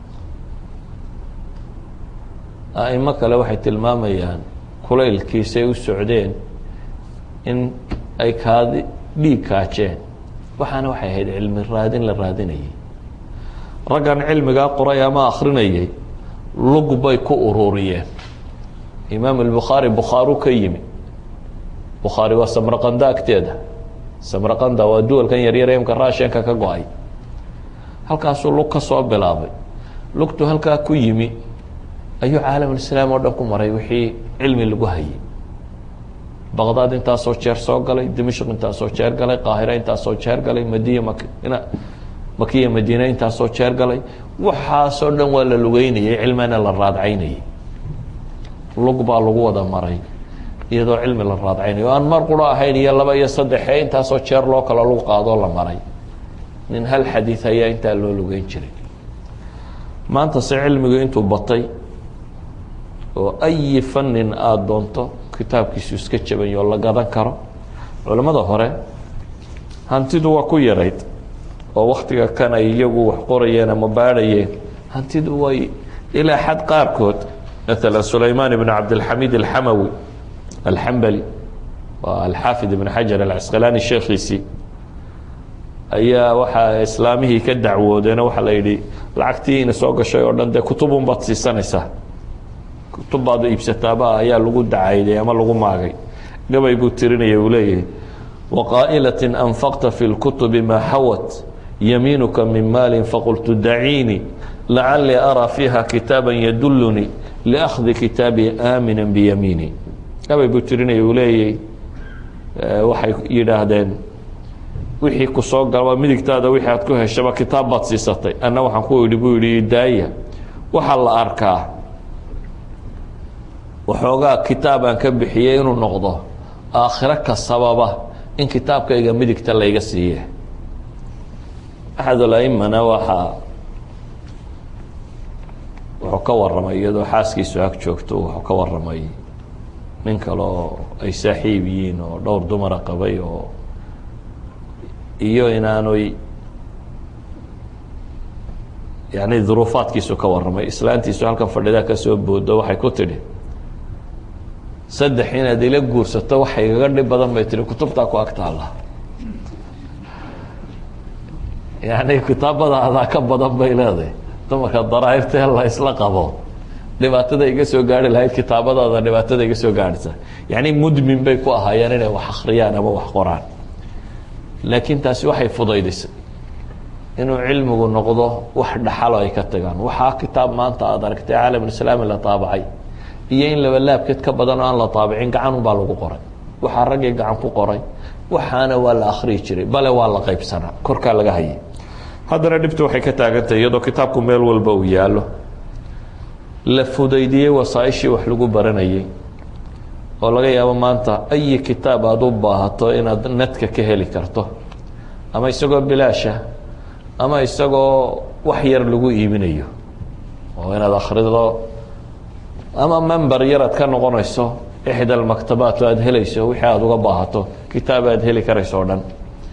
aimo kale waxay tilmaamayaan kulaylkiisay u socdeen in ay kaadi dhiig kaajeen waxaana waxay ahayd cilmi raadin la raadinayay raggan cilmigaa qoray ama akrinayay lug bay ku ururiyeen imaam albukhaari bukhaaru ka yimi bukhaari waa samraqanda agteeda samraqanda waa duwalkan yaryar imka raashinka ka go-ay halkaasuu lug ka soo bilaabay lugtu halkaa ku yimi ayuu caalamulislaam oo dhan ku maray wixii cilmi lagu hayay baqdaad intaasoo jeer soo galay dimashq intaasoo jeer galay qaahira intaasoo jeer galay madiya mak makiya madiina intaasoo jeer galay waxaasoo dhan waa la lugeynayay cilmina la raadcaynayay lug baa lagu wada maray iyadoo cilmi la raadcaynayo aan mar quro ahayn iyo laba iyo saddexe intaasoo jeer loo kala lug qaadoo la maray nin hal xadiid ayaa intaa loo lugeyn jiray maanta se cilmigu intuu batay oo ayi fanin aada doonto kitaabkiisu iska jabanyo oo la gadan karo culamada hore hantidu waa ku yarayd oo waktiga kan ay iyagu wax qorayeen ama baadhayeen hantidu way ilaa xad qaarkood maala sulaymaan ibn cabdilxamiid alxamawi alxambali waa alxaafid ibn xajar alcasqalaani sheekhiisii ayaa waxaa islaamihii ka dacwoodeeno waxaa la yidhi lacagtii ina soo gashay oo dhan dee kutubun baad siisanaysaa kutub baad iibsataaba ayaa lagu dacayday ama lagu maagay gabay buu tirinaya uu leeyahay waqaa'ilatin anfaqta fi lkutubi maa xawat yamiinuka min maalin faqultu daciinii lacalii araa fiiha kitaaba yadulunii liakhdi kitaabii aamina biyamiini gabay buu tirinaya uu leeyahay waxay yidhaahdeen wixii ku soo galaba midigtaada wixii aad ku heshaba kitaab baad siisatay anna waxaan ku idhi buu yidhi daaya waxaa la arkaa waxoogaa kitaabaan ka bixiyey inuu noqdo aakhiro ka sababa in kitaabkayga midigta layga siiye axadulaimana waxaa wuxuu ka waramay iyadoo xaaskiisu ag joogto wuxuu ka waramay nin kale oo ay saaxiib yihiin oo dhowr dumara qabay oo iyo inaanoy yani duruufaadkiisu ka waramay islaantiisu halkan fadhidaa kasoo boodo waxay ku tidhi saddex inaad ila guursato waxa igaga dhib badan bay tihi kutubtaa ku ag taalla yani kitaabadaadaa ka badan bay leedahay dumarka daraahirtee la isla qabo dhibaatada iga soo gaari lahayd kitaabadaada dhibaatada iga soo gaarhaysa yani mudmin bay ku ahaayeen inay wax akriyaan ama wax qoraan laakiin taasi waxay fudaydisay inuu cilmigu noqdo wax dhaxalo ay ka tagaan waxaa kitaab maanta aada aragtay caalamulislaami la taabacay iyo in laba laabkeed ka badan oo aan la taabicin gacanun baa lagu qoray waxaa raggii gacan ku qoray waxaana waa la akhriyi jiray bale waa la qaybsanaa korkaa laga hayay haddana dhibtu waxay ka taagantahay iyadoo kitaabku meel walba uu yaallo la fudaydiyey wasaaishii wax lagu baranayay oo laga yaabo maanta ayi kitaab aada u baahato inaad netka ka heli karto ama isagoo bilaasha ama isagoo wax yar lagu iibinayo oo inaad akhrido ama member yar aad ka noqonayso ixda almaktabaat oo aada helayso wixii aada uga baahato kitaab aad heli karayso o dhan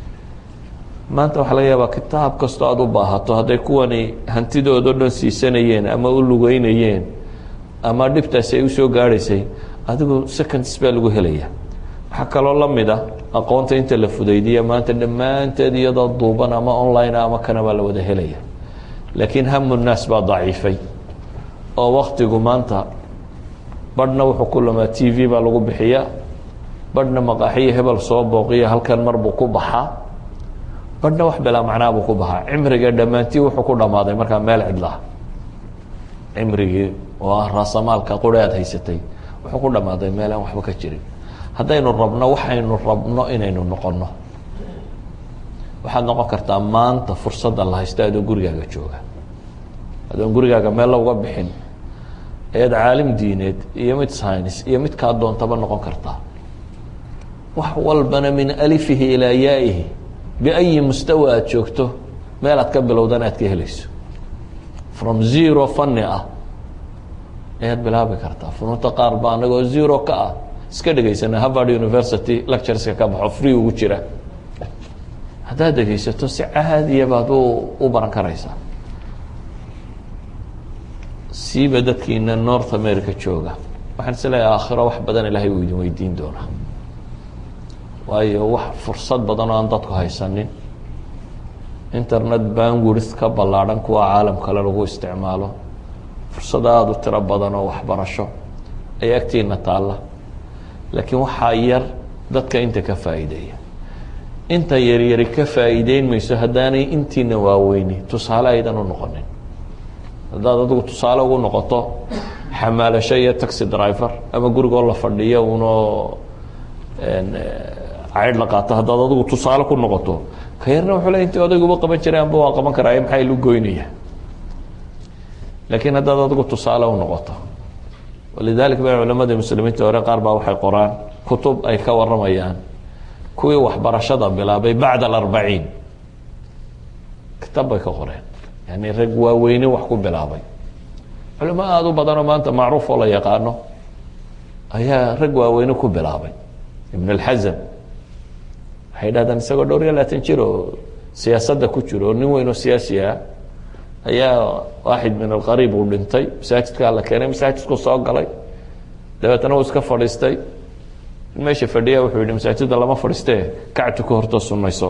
maanta waxaa laga yaabaa kitaab kastoo aada u baahato hadday kuwani hantidoodo dhan siisanayeen ama u lugeynayeen ama dhibtaasi ay usoo gaadhaysay adigu seconds baa lagu helaya waxaa kaloo la mid a aqoonta inta la fudaydiya maanta dhammaanteed iyadoo duuban ama online ama kana baa la wada helaya laakiin hamu nnaas baa daciifay oo waktigu maanta badhna wuxuu ku lumaa t v baa lagu bixiyaa badhna maqaaxiyo hebel soo booqiya halkan mar buu ku baxaa badhna wax bilaa macnaa buu ku baxaa cimriga dhammaantii wuxuu ku dhammaaday markaa meel cidlaha cimrigii oo ah raasamaalka quri aad haysatay wuxuu ku dhammaaday meel aan waxba ka jirin haddaynu rabno waxaynu rabno inaynu noqonno waxaad noqon kartaa maanta fursadda la haysto adoo gurigaaga jooga adoon gurigaaga meel lauga bixin ayaad caalim diineed iyo mid science iyo mid kaa doontaba noqon kartaa wax walbana min alifihi ilaa yaa'ihi biayi mustawa aada joogto meel aad ka bilowdana aad ka helayso from zero fanni ah ayaad bilaabi kartaa funuunta qaar baa anagoo zero ka ah iska dhegaysana harvard university lectureska ka baxo free ugu jira haddaad dhegaysato si caadiya baad u u baran karaysaa siiba dadkiina north america jooga waxaan is leeyahay aakhiro wax badan ilaahay uu idin weydiin doonaa waayo wax fursad badan oo aan dadku haysanin internet bandwidth ka ballaadhan kuwa caalam kale lagu isticmaalo fursad aada u tiro badan oo waxbarasho ay agtiina taalla laakiin waxaa yar dadka inta ka faa'iideeya inta yaryari ka faa'iideyn mayso haddaanay intiina waaweyni tusaale aydan u noqonin haddaad adigu tusaale ugu noqoto xamaalasho iyo taxi driver ama gurigoo la fadhiyo unoo caydh la qaato haddaad adigu tusaale ku noqoto ka yarna wuxuu le intii odayguba qaban jiray amba waa qaban karaaye maxaa ilu goynaya laakiin haddaad adigu tusaale u noqoto walidalik ba culamada muslimiinta hore qaar baa waxay qoraan kutub ay ka waramayaan kuwii waxbarashada bilaabay bacda alarbaciin kitaab bay ka qoreen yani rag waaweyne wax ku bilaabay culimo aada u badanoo maanta macruuf oo la yaqaano ayaa rag waaweyne ku bilaabay ibn اlxazm waxay dhahdaan isagoo dhowr iyo labaatan jir oo siyaasadda ku jiro oo nin weyn oo siyaasi ah ayaa waaxid min alqariib uu dhintay masaajidkaa la keenay masaajidku soo galay dabeetna uu iska fadhiistay meesha fadhiya wuxuu yihi masaajidda lama fadhiistee kactu ka hortoo sunayso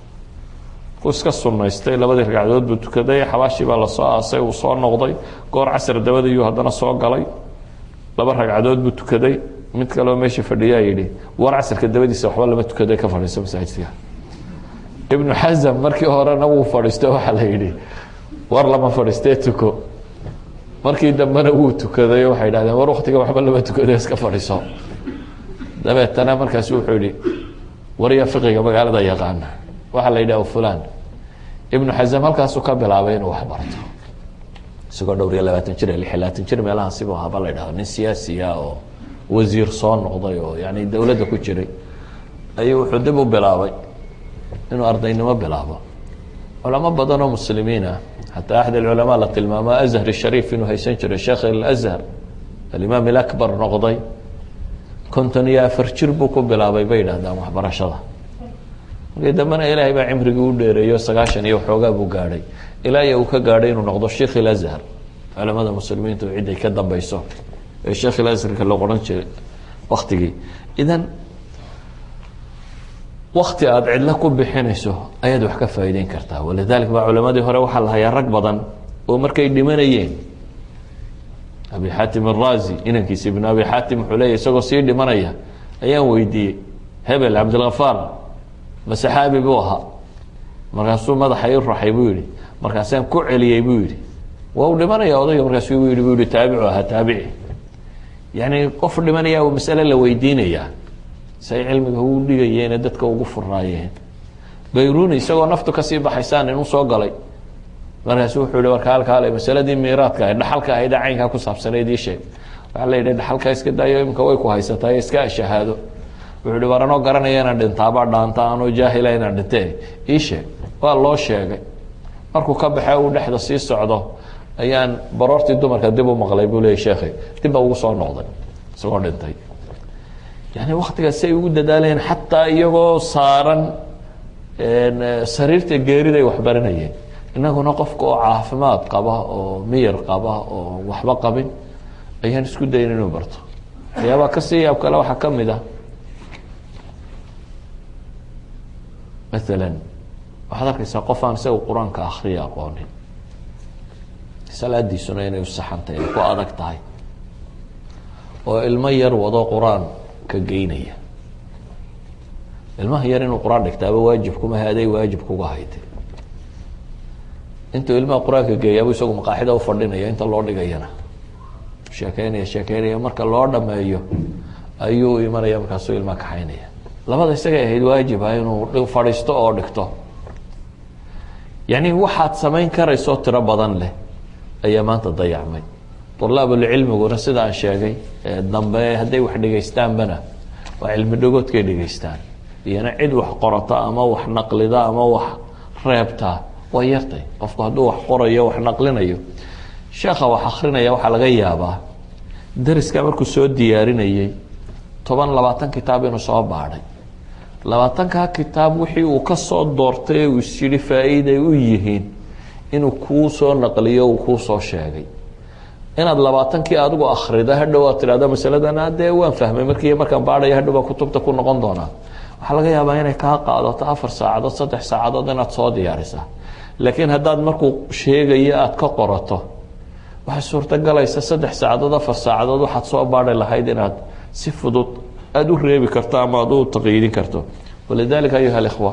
uu iska sunaystay labadii ragcadood buu tukaday xabaashii baa lasoo aasay uu soo noqday goor casr dabadiyuu haddana soo galay laba ragcadood buu tukaday mid kaleo meesha fadhiyaa yidhi war casrka dabadiisa waxba lama tukaday ka fadhiiso masaajidka ibnu xasam markii horena wuu fadhiisto waxaa la yidhi war lama fadhiistee tuko markii dambena wuu tukaday waxay dhahdeen war waktiga waxba lama tukado iska fadhiiso dabeetana markaas wuxuu yihi warya fiqiga magaalada yaqaana waxaa la yidhah fulan ibnu xasam halkaasuu ka bilaabay inuu wax barto isagoo dhowr iyo labaatan jir lix iyo labaatan jir meelahaasibu haba la yidhahdo nin siyaasiya oo wasiir soo noqday oo yani dowladda ku jiray ayuu wuxuu dib u bilaabay inuu ardaynimo bilaabo culamo badan oo muslimiin ah xataa axad alculamaa la tilmaamo azhar shariif inuu haysan jiray sheekh alazhar alimaam ilakbar noqday konton iyo afar jir buu ku bilaabay bay yidhahdaan waxbarashada markii dambena ilaahay baa cimrigii u dheereeyo sagaashan iyo waxoogaa buu gaadhay ilaa iyo uu ka gaadhay inuu noqdo sheikh ilazhar culamada muslimiintu ciday ka dambeyso ee sheekh ilazharka loo qoran jiray waktigii idan wakti aada cidlo ku bixinayso ayaad wax ka faa'iideyn kartaa walidalik baa culamadii hore waxaa la hayaa rag badan oo markay dhimanayeen abi xaatim arazi inankiisa ibnu abi xaatim wuxuu leeyahy isagoo sii dhimanaya ayaan weydiiyey hebel cabdilkafaar ma saxaabi buu ahaa markaasuu madaxa i raxay buu yihi markaasaan ku celiyey buu yihi waa u dhimanaya odayga markaasu u yihi bu yihi taabicu ahaa taabici yani qof dhimanaya u masale la weydiinayaa say cilmiga ugu dhigayeene dadka ugu furaayeen bayruni isagoo naftu kasii baxaysaan inuu soo galay markaasu wuxuu yihi warka halkaale masaladii miiraadka ahayd dhaxalka ahayd caynkaa ku saabsanayd ii sheeg waxaa la yidhi dhaxalkaa iska daayo imika way ku haysataa iska shahaado wuxuu yihi war anoo garanaya inaan dhintaabaa dhaanta anoo jaahila inaan dhintee ii sheeg waa loo sheegay markuu ka baxee uu dhexda sii socdo ayaan baroortii dumarka dib u maqlay buu leeyay sheekhay dib baa ugu soo noqday isagoo dhintay yani waktigaas say ugu dadaalayeen xataa iyagoo saaran sariirta geeriday waxbaranayeen inaguna qofka oo caafimaad qaba oo miyar qaba oo waxba qabin ayaan isku dayin inuu barto waxyaabaa kasii yaab kale waxaa kamid ah maalan waxaad arkaysaa qof aan isaga qur-aanka akriya aqoonin salaadiisuna inay usaxantahay ay ku adag tahay oo ilmo yar wado qur-aanka geynaya ilmaha yar inuu qur-aan dhigtaaba waajib kuma haday waajib kuga hayte intuu ilmaha qur-aanka geeyaabuu isagu maqaaxida ufadhinaya inta loo dhigayana sheekeynaya sheekeynaya marka loo dhameeyo ayuu imanaya markaasuu ilmaha kaxaynaya labada isagay ahayd waajiba inuu fadhiisto oo dhigto yani waxaad samayn karayso tiro badan leh ayaa maanta dayacmay طulaabulcilmiguna sida aan sheegay dambe hadday wax dhegaystaanbana waa cilmi dhagoodkay dhegaystaan iyana cid wax qorata ama wax naqlida ama wax reebta waa yartay qofku hadduu wax qorayo wax naqlinayo sheekha wax akrinaya waxaa laga yaabaa dariska markuu soo diyaarinayey toban labaatan kitaab inuu soo baadhay labaatankaa kitaab wixii uu kasoo doortay ee uu is yihi faa-iiday u yihiin inuu kuu soo naqliyo uu kuu soo sheegay inaad labaatankii adigu akrida hadhow aad tidhahdo masaladan dee waan fahmay markii markaan baadhaya hadhow baa kutubta ku noqon doonaa waxaa laga yaabaa inay kaa qaadato afar saacadood saddex saacadood inaad soo diyaarisa laakiin haddaad markuu sheegayo aada ka qorato waxay suurtogalaysa saddex saacadood afar saacadood waxaad soo baadhi lahayd inaad si fudud aada u reebi karto ama aad u taqyiidin karto walidalika ayuha alikhwa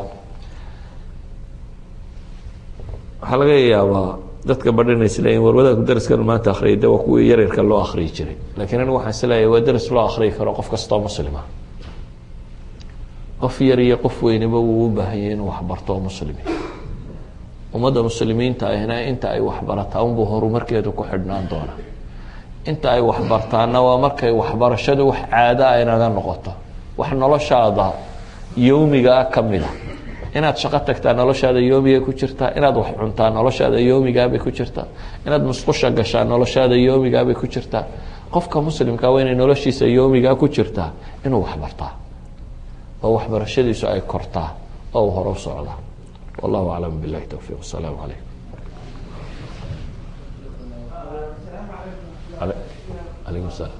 waxaa laga yaabaa dadka badhina isleeyiin war wadaadku daraskan maanta akriyay de waa kuwii yaryarka loo akriyi jiray lakiin anigu waxaan isleeyahay waa daras loo akriyi karo qof kastoo muslima qof yar iyo qof weynaba wuu u baahanyay inuu waxbarto oo muslimi ummadda muslimiinta ahna inta ay waxbarataa unbuu horumarkeedu ku xidhnaan doona inta ay waxbartaana waa markay waxbarashadu wax caada a inaga noqoto wax noloshaada yowmigaa kamid a inaad shaqo tagtaa noloshaada yoomiga ku jirtaa inaad wax cuntaa noloshaada yoomigaabay ku jirtaa inaad musqusha gashaa noloshaada yoomigaabay ku jirtaa qofka muslimka waa inay noloshiisa yoomigaa ku jirtaa inuu waxbartaa oo waxbarashadiisu ay kortaa oo uu hore u socdaa wallahu aclam bilahi towfiiq wasalaamu calaykum alaykum salaam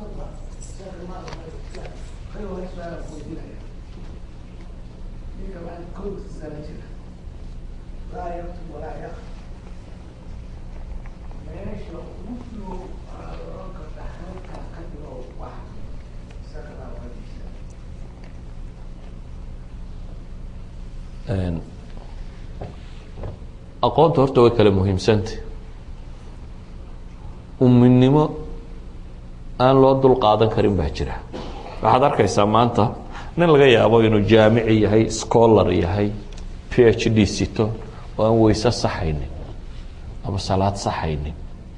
aqoonta horta way kala muhiimsanta uminimo aan loo dul qaadan karin baa jira waxaad arkaysaa maanta nin laga yaabo inuu jaamici yahay scholar yahay p h d sito oo aan weyse saxaynin ama salaad saxaynin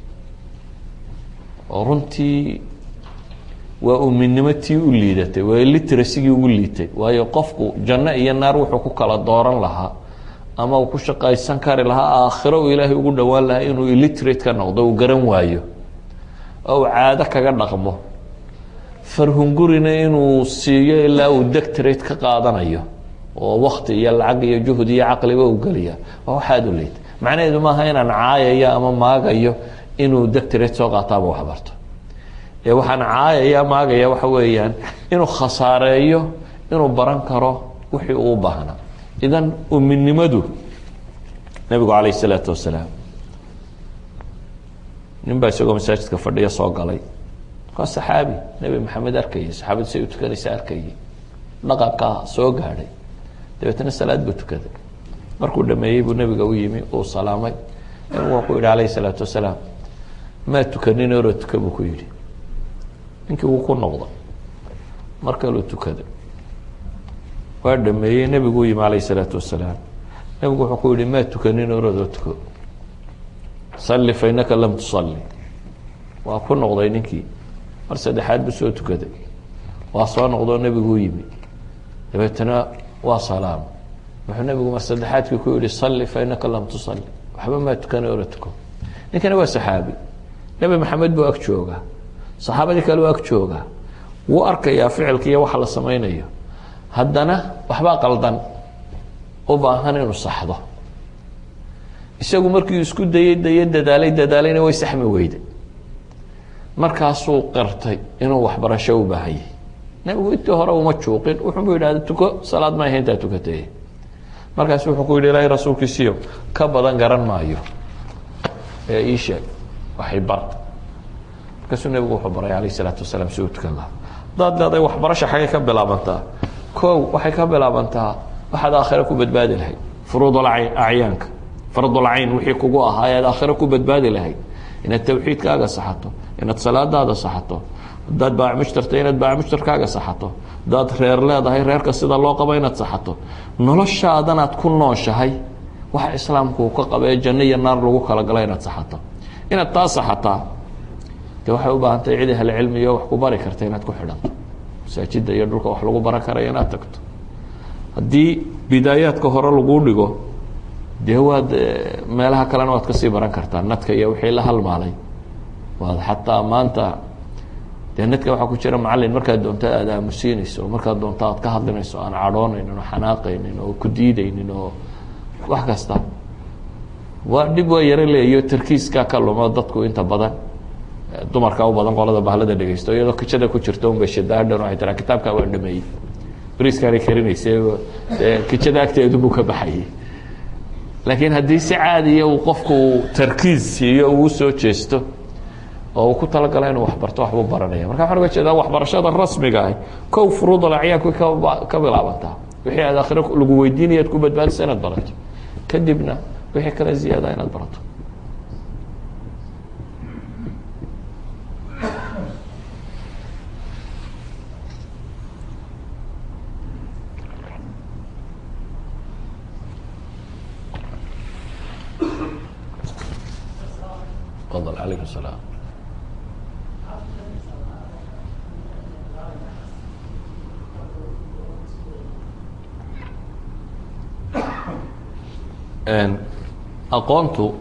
oo runtii waa uminimo tii u liidatay waa literasigii ugu liitay waayo qofku janno iyo naar wuxuu ku kala dooran lahaa ama uu ku shaqaysan kari lahaa aakhiro uu ilaahay ugu dhowaan lahaa inuu illiterate ka noqdo uu garan waayo oo uu caado kaga dhaqmo farhungurina inuu siiyo ilaa uu dectorate ka qaadanayo oo wakti iyo lacag iyo juhd iyo caqliba u geliya waa wax aada u liita macnaheedu maaha inaan caayayo ama maagayo inuu dectorate soo qaato ama waxbarto ee waxaan caayaya maagaya waxa weeyaan inuu khasaareeyo inuu baran karo wixii uu u baahnaa idan uminimadu nabigu calayh isalaatu wasalaam nin baa isagoo masaajidka fadhiya soo galay waa saxaabi nebi maxamed arkayay saxaabadu say u tukanaysa arkayay dhaqankaa soo gaadhay dabeetna salaad buu tukaday markuu dhameeyey buu nebiga u yimi uu salaamay nebigu wuxuu yihi alayh الsalaatu wasalaam maa tukanin oro tuka buu ku yihi ninkii wuu ku noqday mar kaluu tukaday waa dhameeyey nebigu u yimi alayh الsalaatu wasalaam nebigu wuxuu ku yihi maa tukanin orodoo tuko salli fainaka lam tusalli waa ku noqday ninkii mar saddexaad buu soo tukaday waa soo noqdoo nebigu u yimi dabeetana waa salaam wuxuu nebigu mar saddexaadkii ku yihi salli fainaka lam tusalli waxba maa tukana ora tuko ninkana waa saxaabi nebi maxamed buu ag joogaa saxaabadii kale u ag joogaa wuu arkayaa ficilka iyo waxa la samaynayo haddana waxbaa qaldan u baahan inuu saxdo isagu markii isku dayey daye dadaalay dadaalayna way saxmi weyday markaasuu qirtay inuu waxbarasho u baahanyay nebigu intii hore uma juuqin wuxuubu yidhahda tuko salaad ma ahay intaa tukatay markaas wuxuu ku yidhi ilaahay rasuulkiisiyo ka badan garan maayo ee ii sheeg waxay bar markaasuu nebigu wuxuu baray alayh isalaatu wasalaam si uu tukan lahaa hadaad leedahay waxbarasha xaggay ka bilaabantaa kow waxay ka bilaabantaa waxaad aakhire ku badbaadi lahayd furuudul acyaanka fardul cayn wixii kugu ahaa ead aakhire ku badbaadi lahayd inaad tawxiidkaaga saxato inaad salaadaada saxato hadaad baacmushtarta inaad baacmushtarkaaga saxato hadaad reer leedahay reerka sida loo qabo inaad saxato noloshaadanaad ku nooshahay waxa islaamku uu ka qaba ee janno iyo naar lagu kala gala inaad saxato inaad taa saxataa de waxay u baahan tahay cid ahli cilmiyo wax ku bari karta inaad ku xidhanto masaajida iyo dhulka wax lagu baran karayo inaad tagto haddii bidaayaadka hore laguu dhigo dee waad meelaha kalena waad kasii baran kartaa nadka iyo wixii la halmaalay waad xataa maanta dee nadka waxaa ku jira macalin markaad doonto aad aamusiinayso markaad doonto aad ka hadlinayso aan cadhoonaynin oo xanaaqaynin oo ku diidaynin oo wax kasta waa dhib waa yaro leeyo tarkiiskaa ka lumo dadku inta badan dumarka u badan qolada bahlada dhegeysto iyadoo kijada ku jirto un bay shadaadhan waxay tiraa kitaabkaa waa dhameeyey briiskaanay karinaysa kijada agteedu buu ka baxayay laakiin haddii si caadiya uu qofku tarkiis siiyo uu soo jeesto oo uu ku talagala inuu waxbarto waxbuu baranaya marka waxaan uga jeedaa waxbarashada rasmiga ahi kow furuudal acyaanku ka bilaabantaa wixii aad aakhiro lagu weydiinaya ad ku badbaadisa inaad barato kadibna wixii kale ziyaada inaad barato تفضل عليكم السلام aqoontu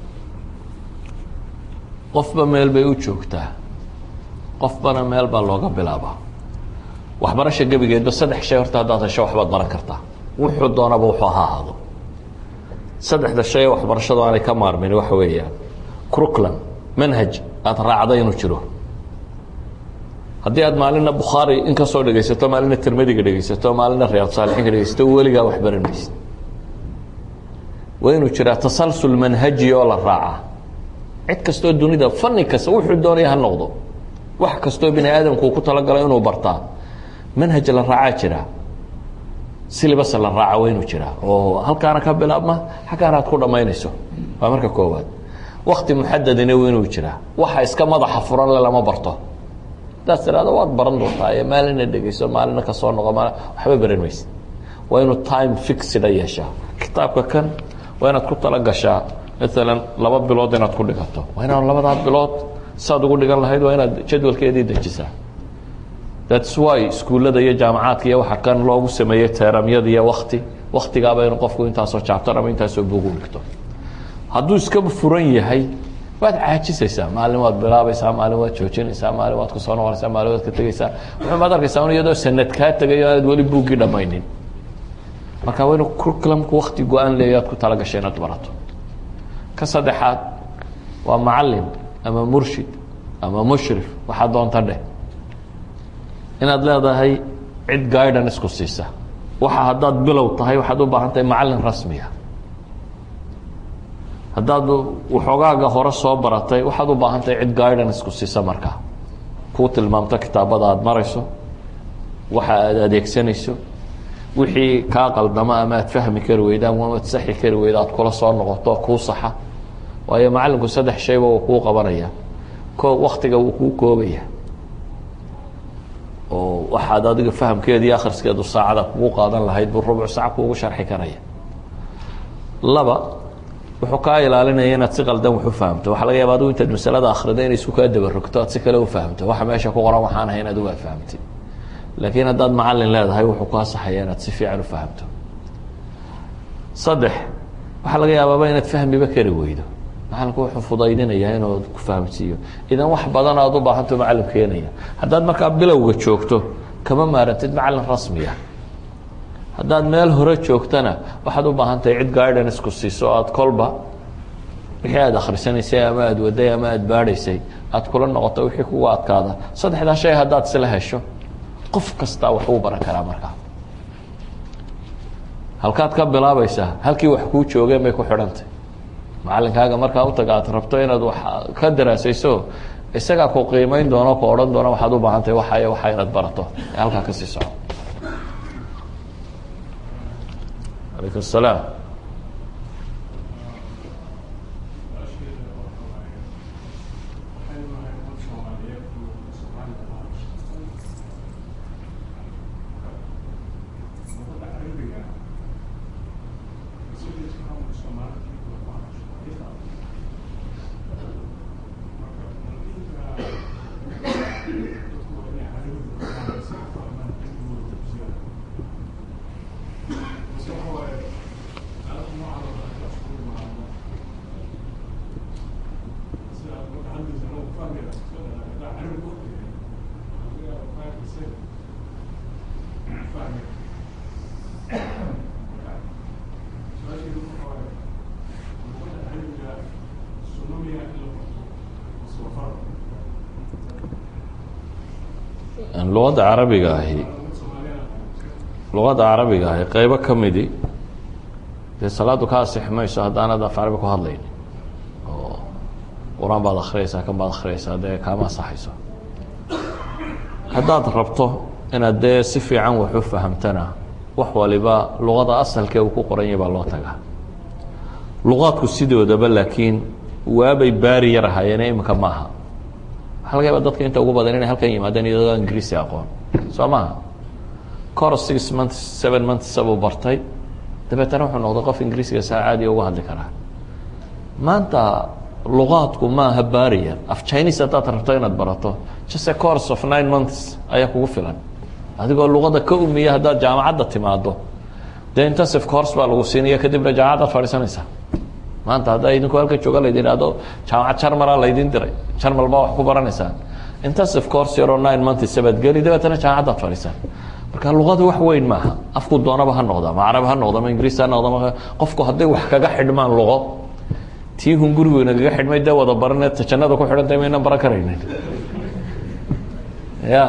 qofba meel bay u joogtaa qofbana meel baa looga bilaabaa waxbarasha gebigeedba saddex shay horta haddaad hesho waxbaad baran kartaa wuxuu doonaba wuxuu ha ahaado saddexda shay ee waxbarashadu aanay ka maarmin waxa weeyaan cruclan manhaj aada raacda inuu jiro haddii aad maalina bukhaari in kasoo dhegaysato maalina tirmadiga dhegaysato maalina riyaad saalixiinka dhegaysato weligaa wax baran maysid waa inuu jiraa tasalsul manhaji oo la raaca cid kastoo dunida fani kasta wuxuu doonaya ha noqdo wax kastoo bini aadamku uu ku talagalo inuu bartaa manhaj la raacaa jira silibas la raaca waa inuu jiraa oo halkaana ka bilaabma xaggaana aad ku dhammaynayso waa marka koowaad wakti muxadadina waa inuu jiraa waxa iska madaxa furan le lama barto hadaad tirahdo waad baran doontaa ee maalina dhegeyso maalina kasoo noqo maal waxba baran maysid waa inuu time fixida yeeshaa kitaabka kan waa inaad ku talagashaa maalan laba bilood inaad ku dhigato waa inaad labadaa bilood saad ugu dhigan lahayd waa inaad jadwalkeedii dejisaa thats why iskuullada iyo jaamacaadka iyo waxa kan loogu sameeyey teeramyada iyo wakti waktigaaba inuu qofku intaasoo jaabtar ama intaasoo bugu dhigto hadduu iska furan yahay waad caajisaysaa maalin waad bilaabaysaa maalin waad joojinaysaa maalin waad kusoo noqonaysaa maalin waad ka tegeysaa wuxuumaad arkaysaa un iyadoo sanad kaa tegayo aad weli buuggii dhammaynin marka waa inuu curriculumku wakti go-aan leeyo aad ku talagasho inaad barato ka saddexaad waa macalin ama murshid ama mushrif waxaa doonta dheh inaad leedahay cid guidance ku siisa waxa haddaad bilow tahay waxaad u baahan tahay macalin rasmiga haddaad waxoogaaga hore soo baratay waxaad u baahan tahay cid guidance ku siisa markaa kuu tilmaamto kitaabada aada marayso waxa aad adeegsanayso wixii kaa qaldamo ama aad fahmi kari weyda ama aad saxi kari weyda aad kula soo noqoto kuu saxa waayo macalinku saddex shayba uu kuu qabanaya ko waktiga wuu kuu koobaya oo waxaad adiga fahamkeeda iyo akhriskeedu saacada kugu qaadan lahayd buu rubuc saac kuugu sharxi karaya laba wuxuu kaa ilaalinaya inaad si qaldan wax u fahamto waxaa laga yaaba adigu intaad masalada akrida inay isku kaa dabarogto aad si kale u fahamto waxa meesha ku qoran waxaan ahayn adigu aad fahamtid laakiin haddaad macalin leedahay wuxuu kaa saxaya inaad si fiican u fahamto saddex waxaa laga yaabaaba inaad fahmiba kari weydo macalinku wuxuu fudaydinayaa inuu ku fahamsiiyo idan wax badan aad u baahanto macalin keenaya haddaad markaa bilowga joogto kama maarantid macalin rasmiya haddaad meel hore joogtana waxaad u baahan tahay cid guidance ku siiso aad kolba wixii aad akhrisanaysay ama aad waday ama aad baadhaysay aad kula noqoto wixii kugu adkaada saddexdaa shay haddaad isla hesho qof kastaa wax uu baran karaa markaa halkaad ka bilaabaysaa halkii wax kuu joogeen bay ku xidhantay macalinkaaga markaa utaga aad rabto inaad wax ka daraasayso isagaa ku qiimeyn doono ku odhan doona waxaad u baahan tahay waxay waxa inaad barato ee halkaa kasii soco alaykum الsalaam luqadda carabiga ahi luqadda carabiga ahi qeybo ka midi dee salaadu ka asix mayso haddaanad af carabi ku hadlayni oo qur-aan baad akhriyaysaa kan baad akhriyaysaa dee kaama asaxayso haddaad rabto inaad dee si fiican wax u fahamtana wax waliba luqada asalkee uu ku qoran yahay baa loo tagaa luqaadku sidoodaba laakiin waabay baari yar ahaayeene iminka maaha waxa laga yaaba dadka inta ugu badan inay halkan yimaadeen iyadoo ingiriisi aqoon soo maha cor six months seven months buu bartay dabeetana wuxuu noqday qof ingiriisiga saa caadiya uga hadli karaa maanta luqaadku maaha barrier af chinese haddaad rabto inaad barato just a course of nine months ayaa kugu filan adigoo luqada ka umiya haddaad jaamacadda timaado dee intensive course baa lagu siinaya kadibna jaamacadaad fadhiisanaysaa maanta haddaa idinku halka jooga laydin ihahdo jaamacad jarmala laydin diray jarmal baa wax ku baranaysaan intensive course yaroo nine months baad geli dabeetana jaamacaddaad fadhiisaan marka luqada wax weyn maaha afku doonaba ha noqda ma carabi ha noqda ma ingiriis ha noqda ma qofku hadday wax kaga xidhmaan luqo tii hun gurigu nagaga xidhmay dee wada barane jannada ku xidhantay maynan baran karaynin ya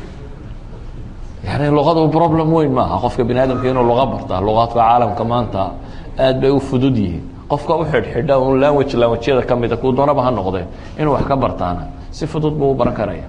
yani luqadu problem weyn maaha qofka bini aadamka inuu luqa bartaa luqaadka caalamka maanta aad bay u fudud yihiin qofka u xidhxidha un language languagyada kamida kuu doonaba ha noqdee inuu wax ka bartaana si fudud buu u baran karaya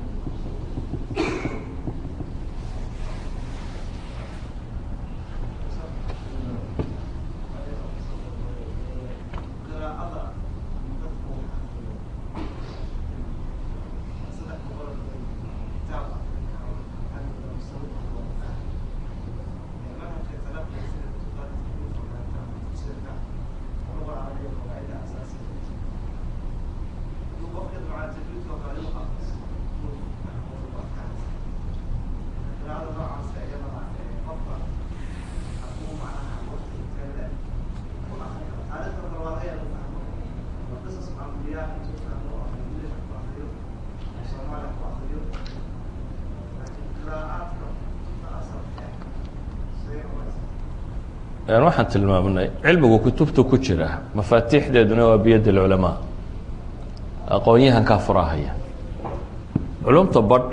waxaan tilmaamnay cilmigu kutubta ku jira mafaatiixdeeduna waa biyad اlculamaa aqoon-yahankaa furahaya culumta badh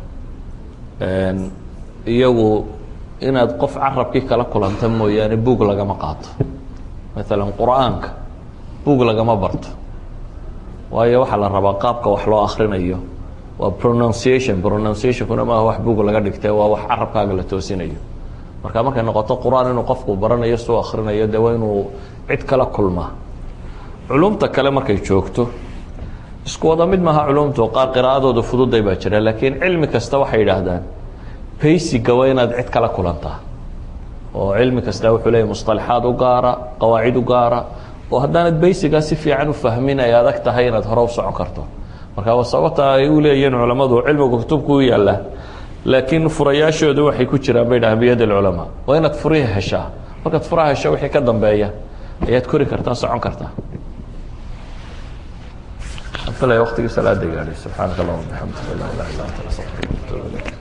iyagu inaad qof carabkii kala kulanta mooyaane bug lagama qaato maala qur'aanka bug lagama barto waayo waxaa la rabaa qaabka wax loo akrinayo waa pronunciation pronunciationkuna maaha wax bug laga dhigtay waa wax carabkaaga la toosinayo marka markay noqoto qur-aan inuu qofku baranayo suu akrinayo dee waa inuu cid kala kulmaa culumta kale markay joogto isku wada mid maaha culumtu qaar qiraa'adooda fududay baa jira laakiin cilmi kasta waxay yidhaahdaan baysiga waa inaad cid kala kulantaa oo cilmi kasta wuxuu leeyahy musطalaxaad u gaara qawaacid u gaara oo haddaanad baysigaa si fiican u fahmin ay adag tahay inaad hore u socon karto marka sababta ay u leeyihiin culammadu cilmiga kutubku u yaalla laakiin furayaashoodu waxay ku jiraan bay dhahaan biyad اlculamaa waa inaad furihi heshaa markaad furaha hesho wixii ka dambeeya ayaad kori kartaa socon kartaa filaya waqtigii salaada gaadhay subxaanaka allahuma bixamdika la ilaha illa anta astaغfiruka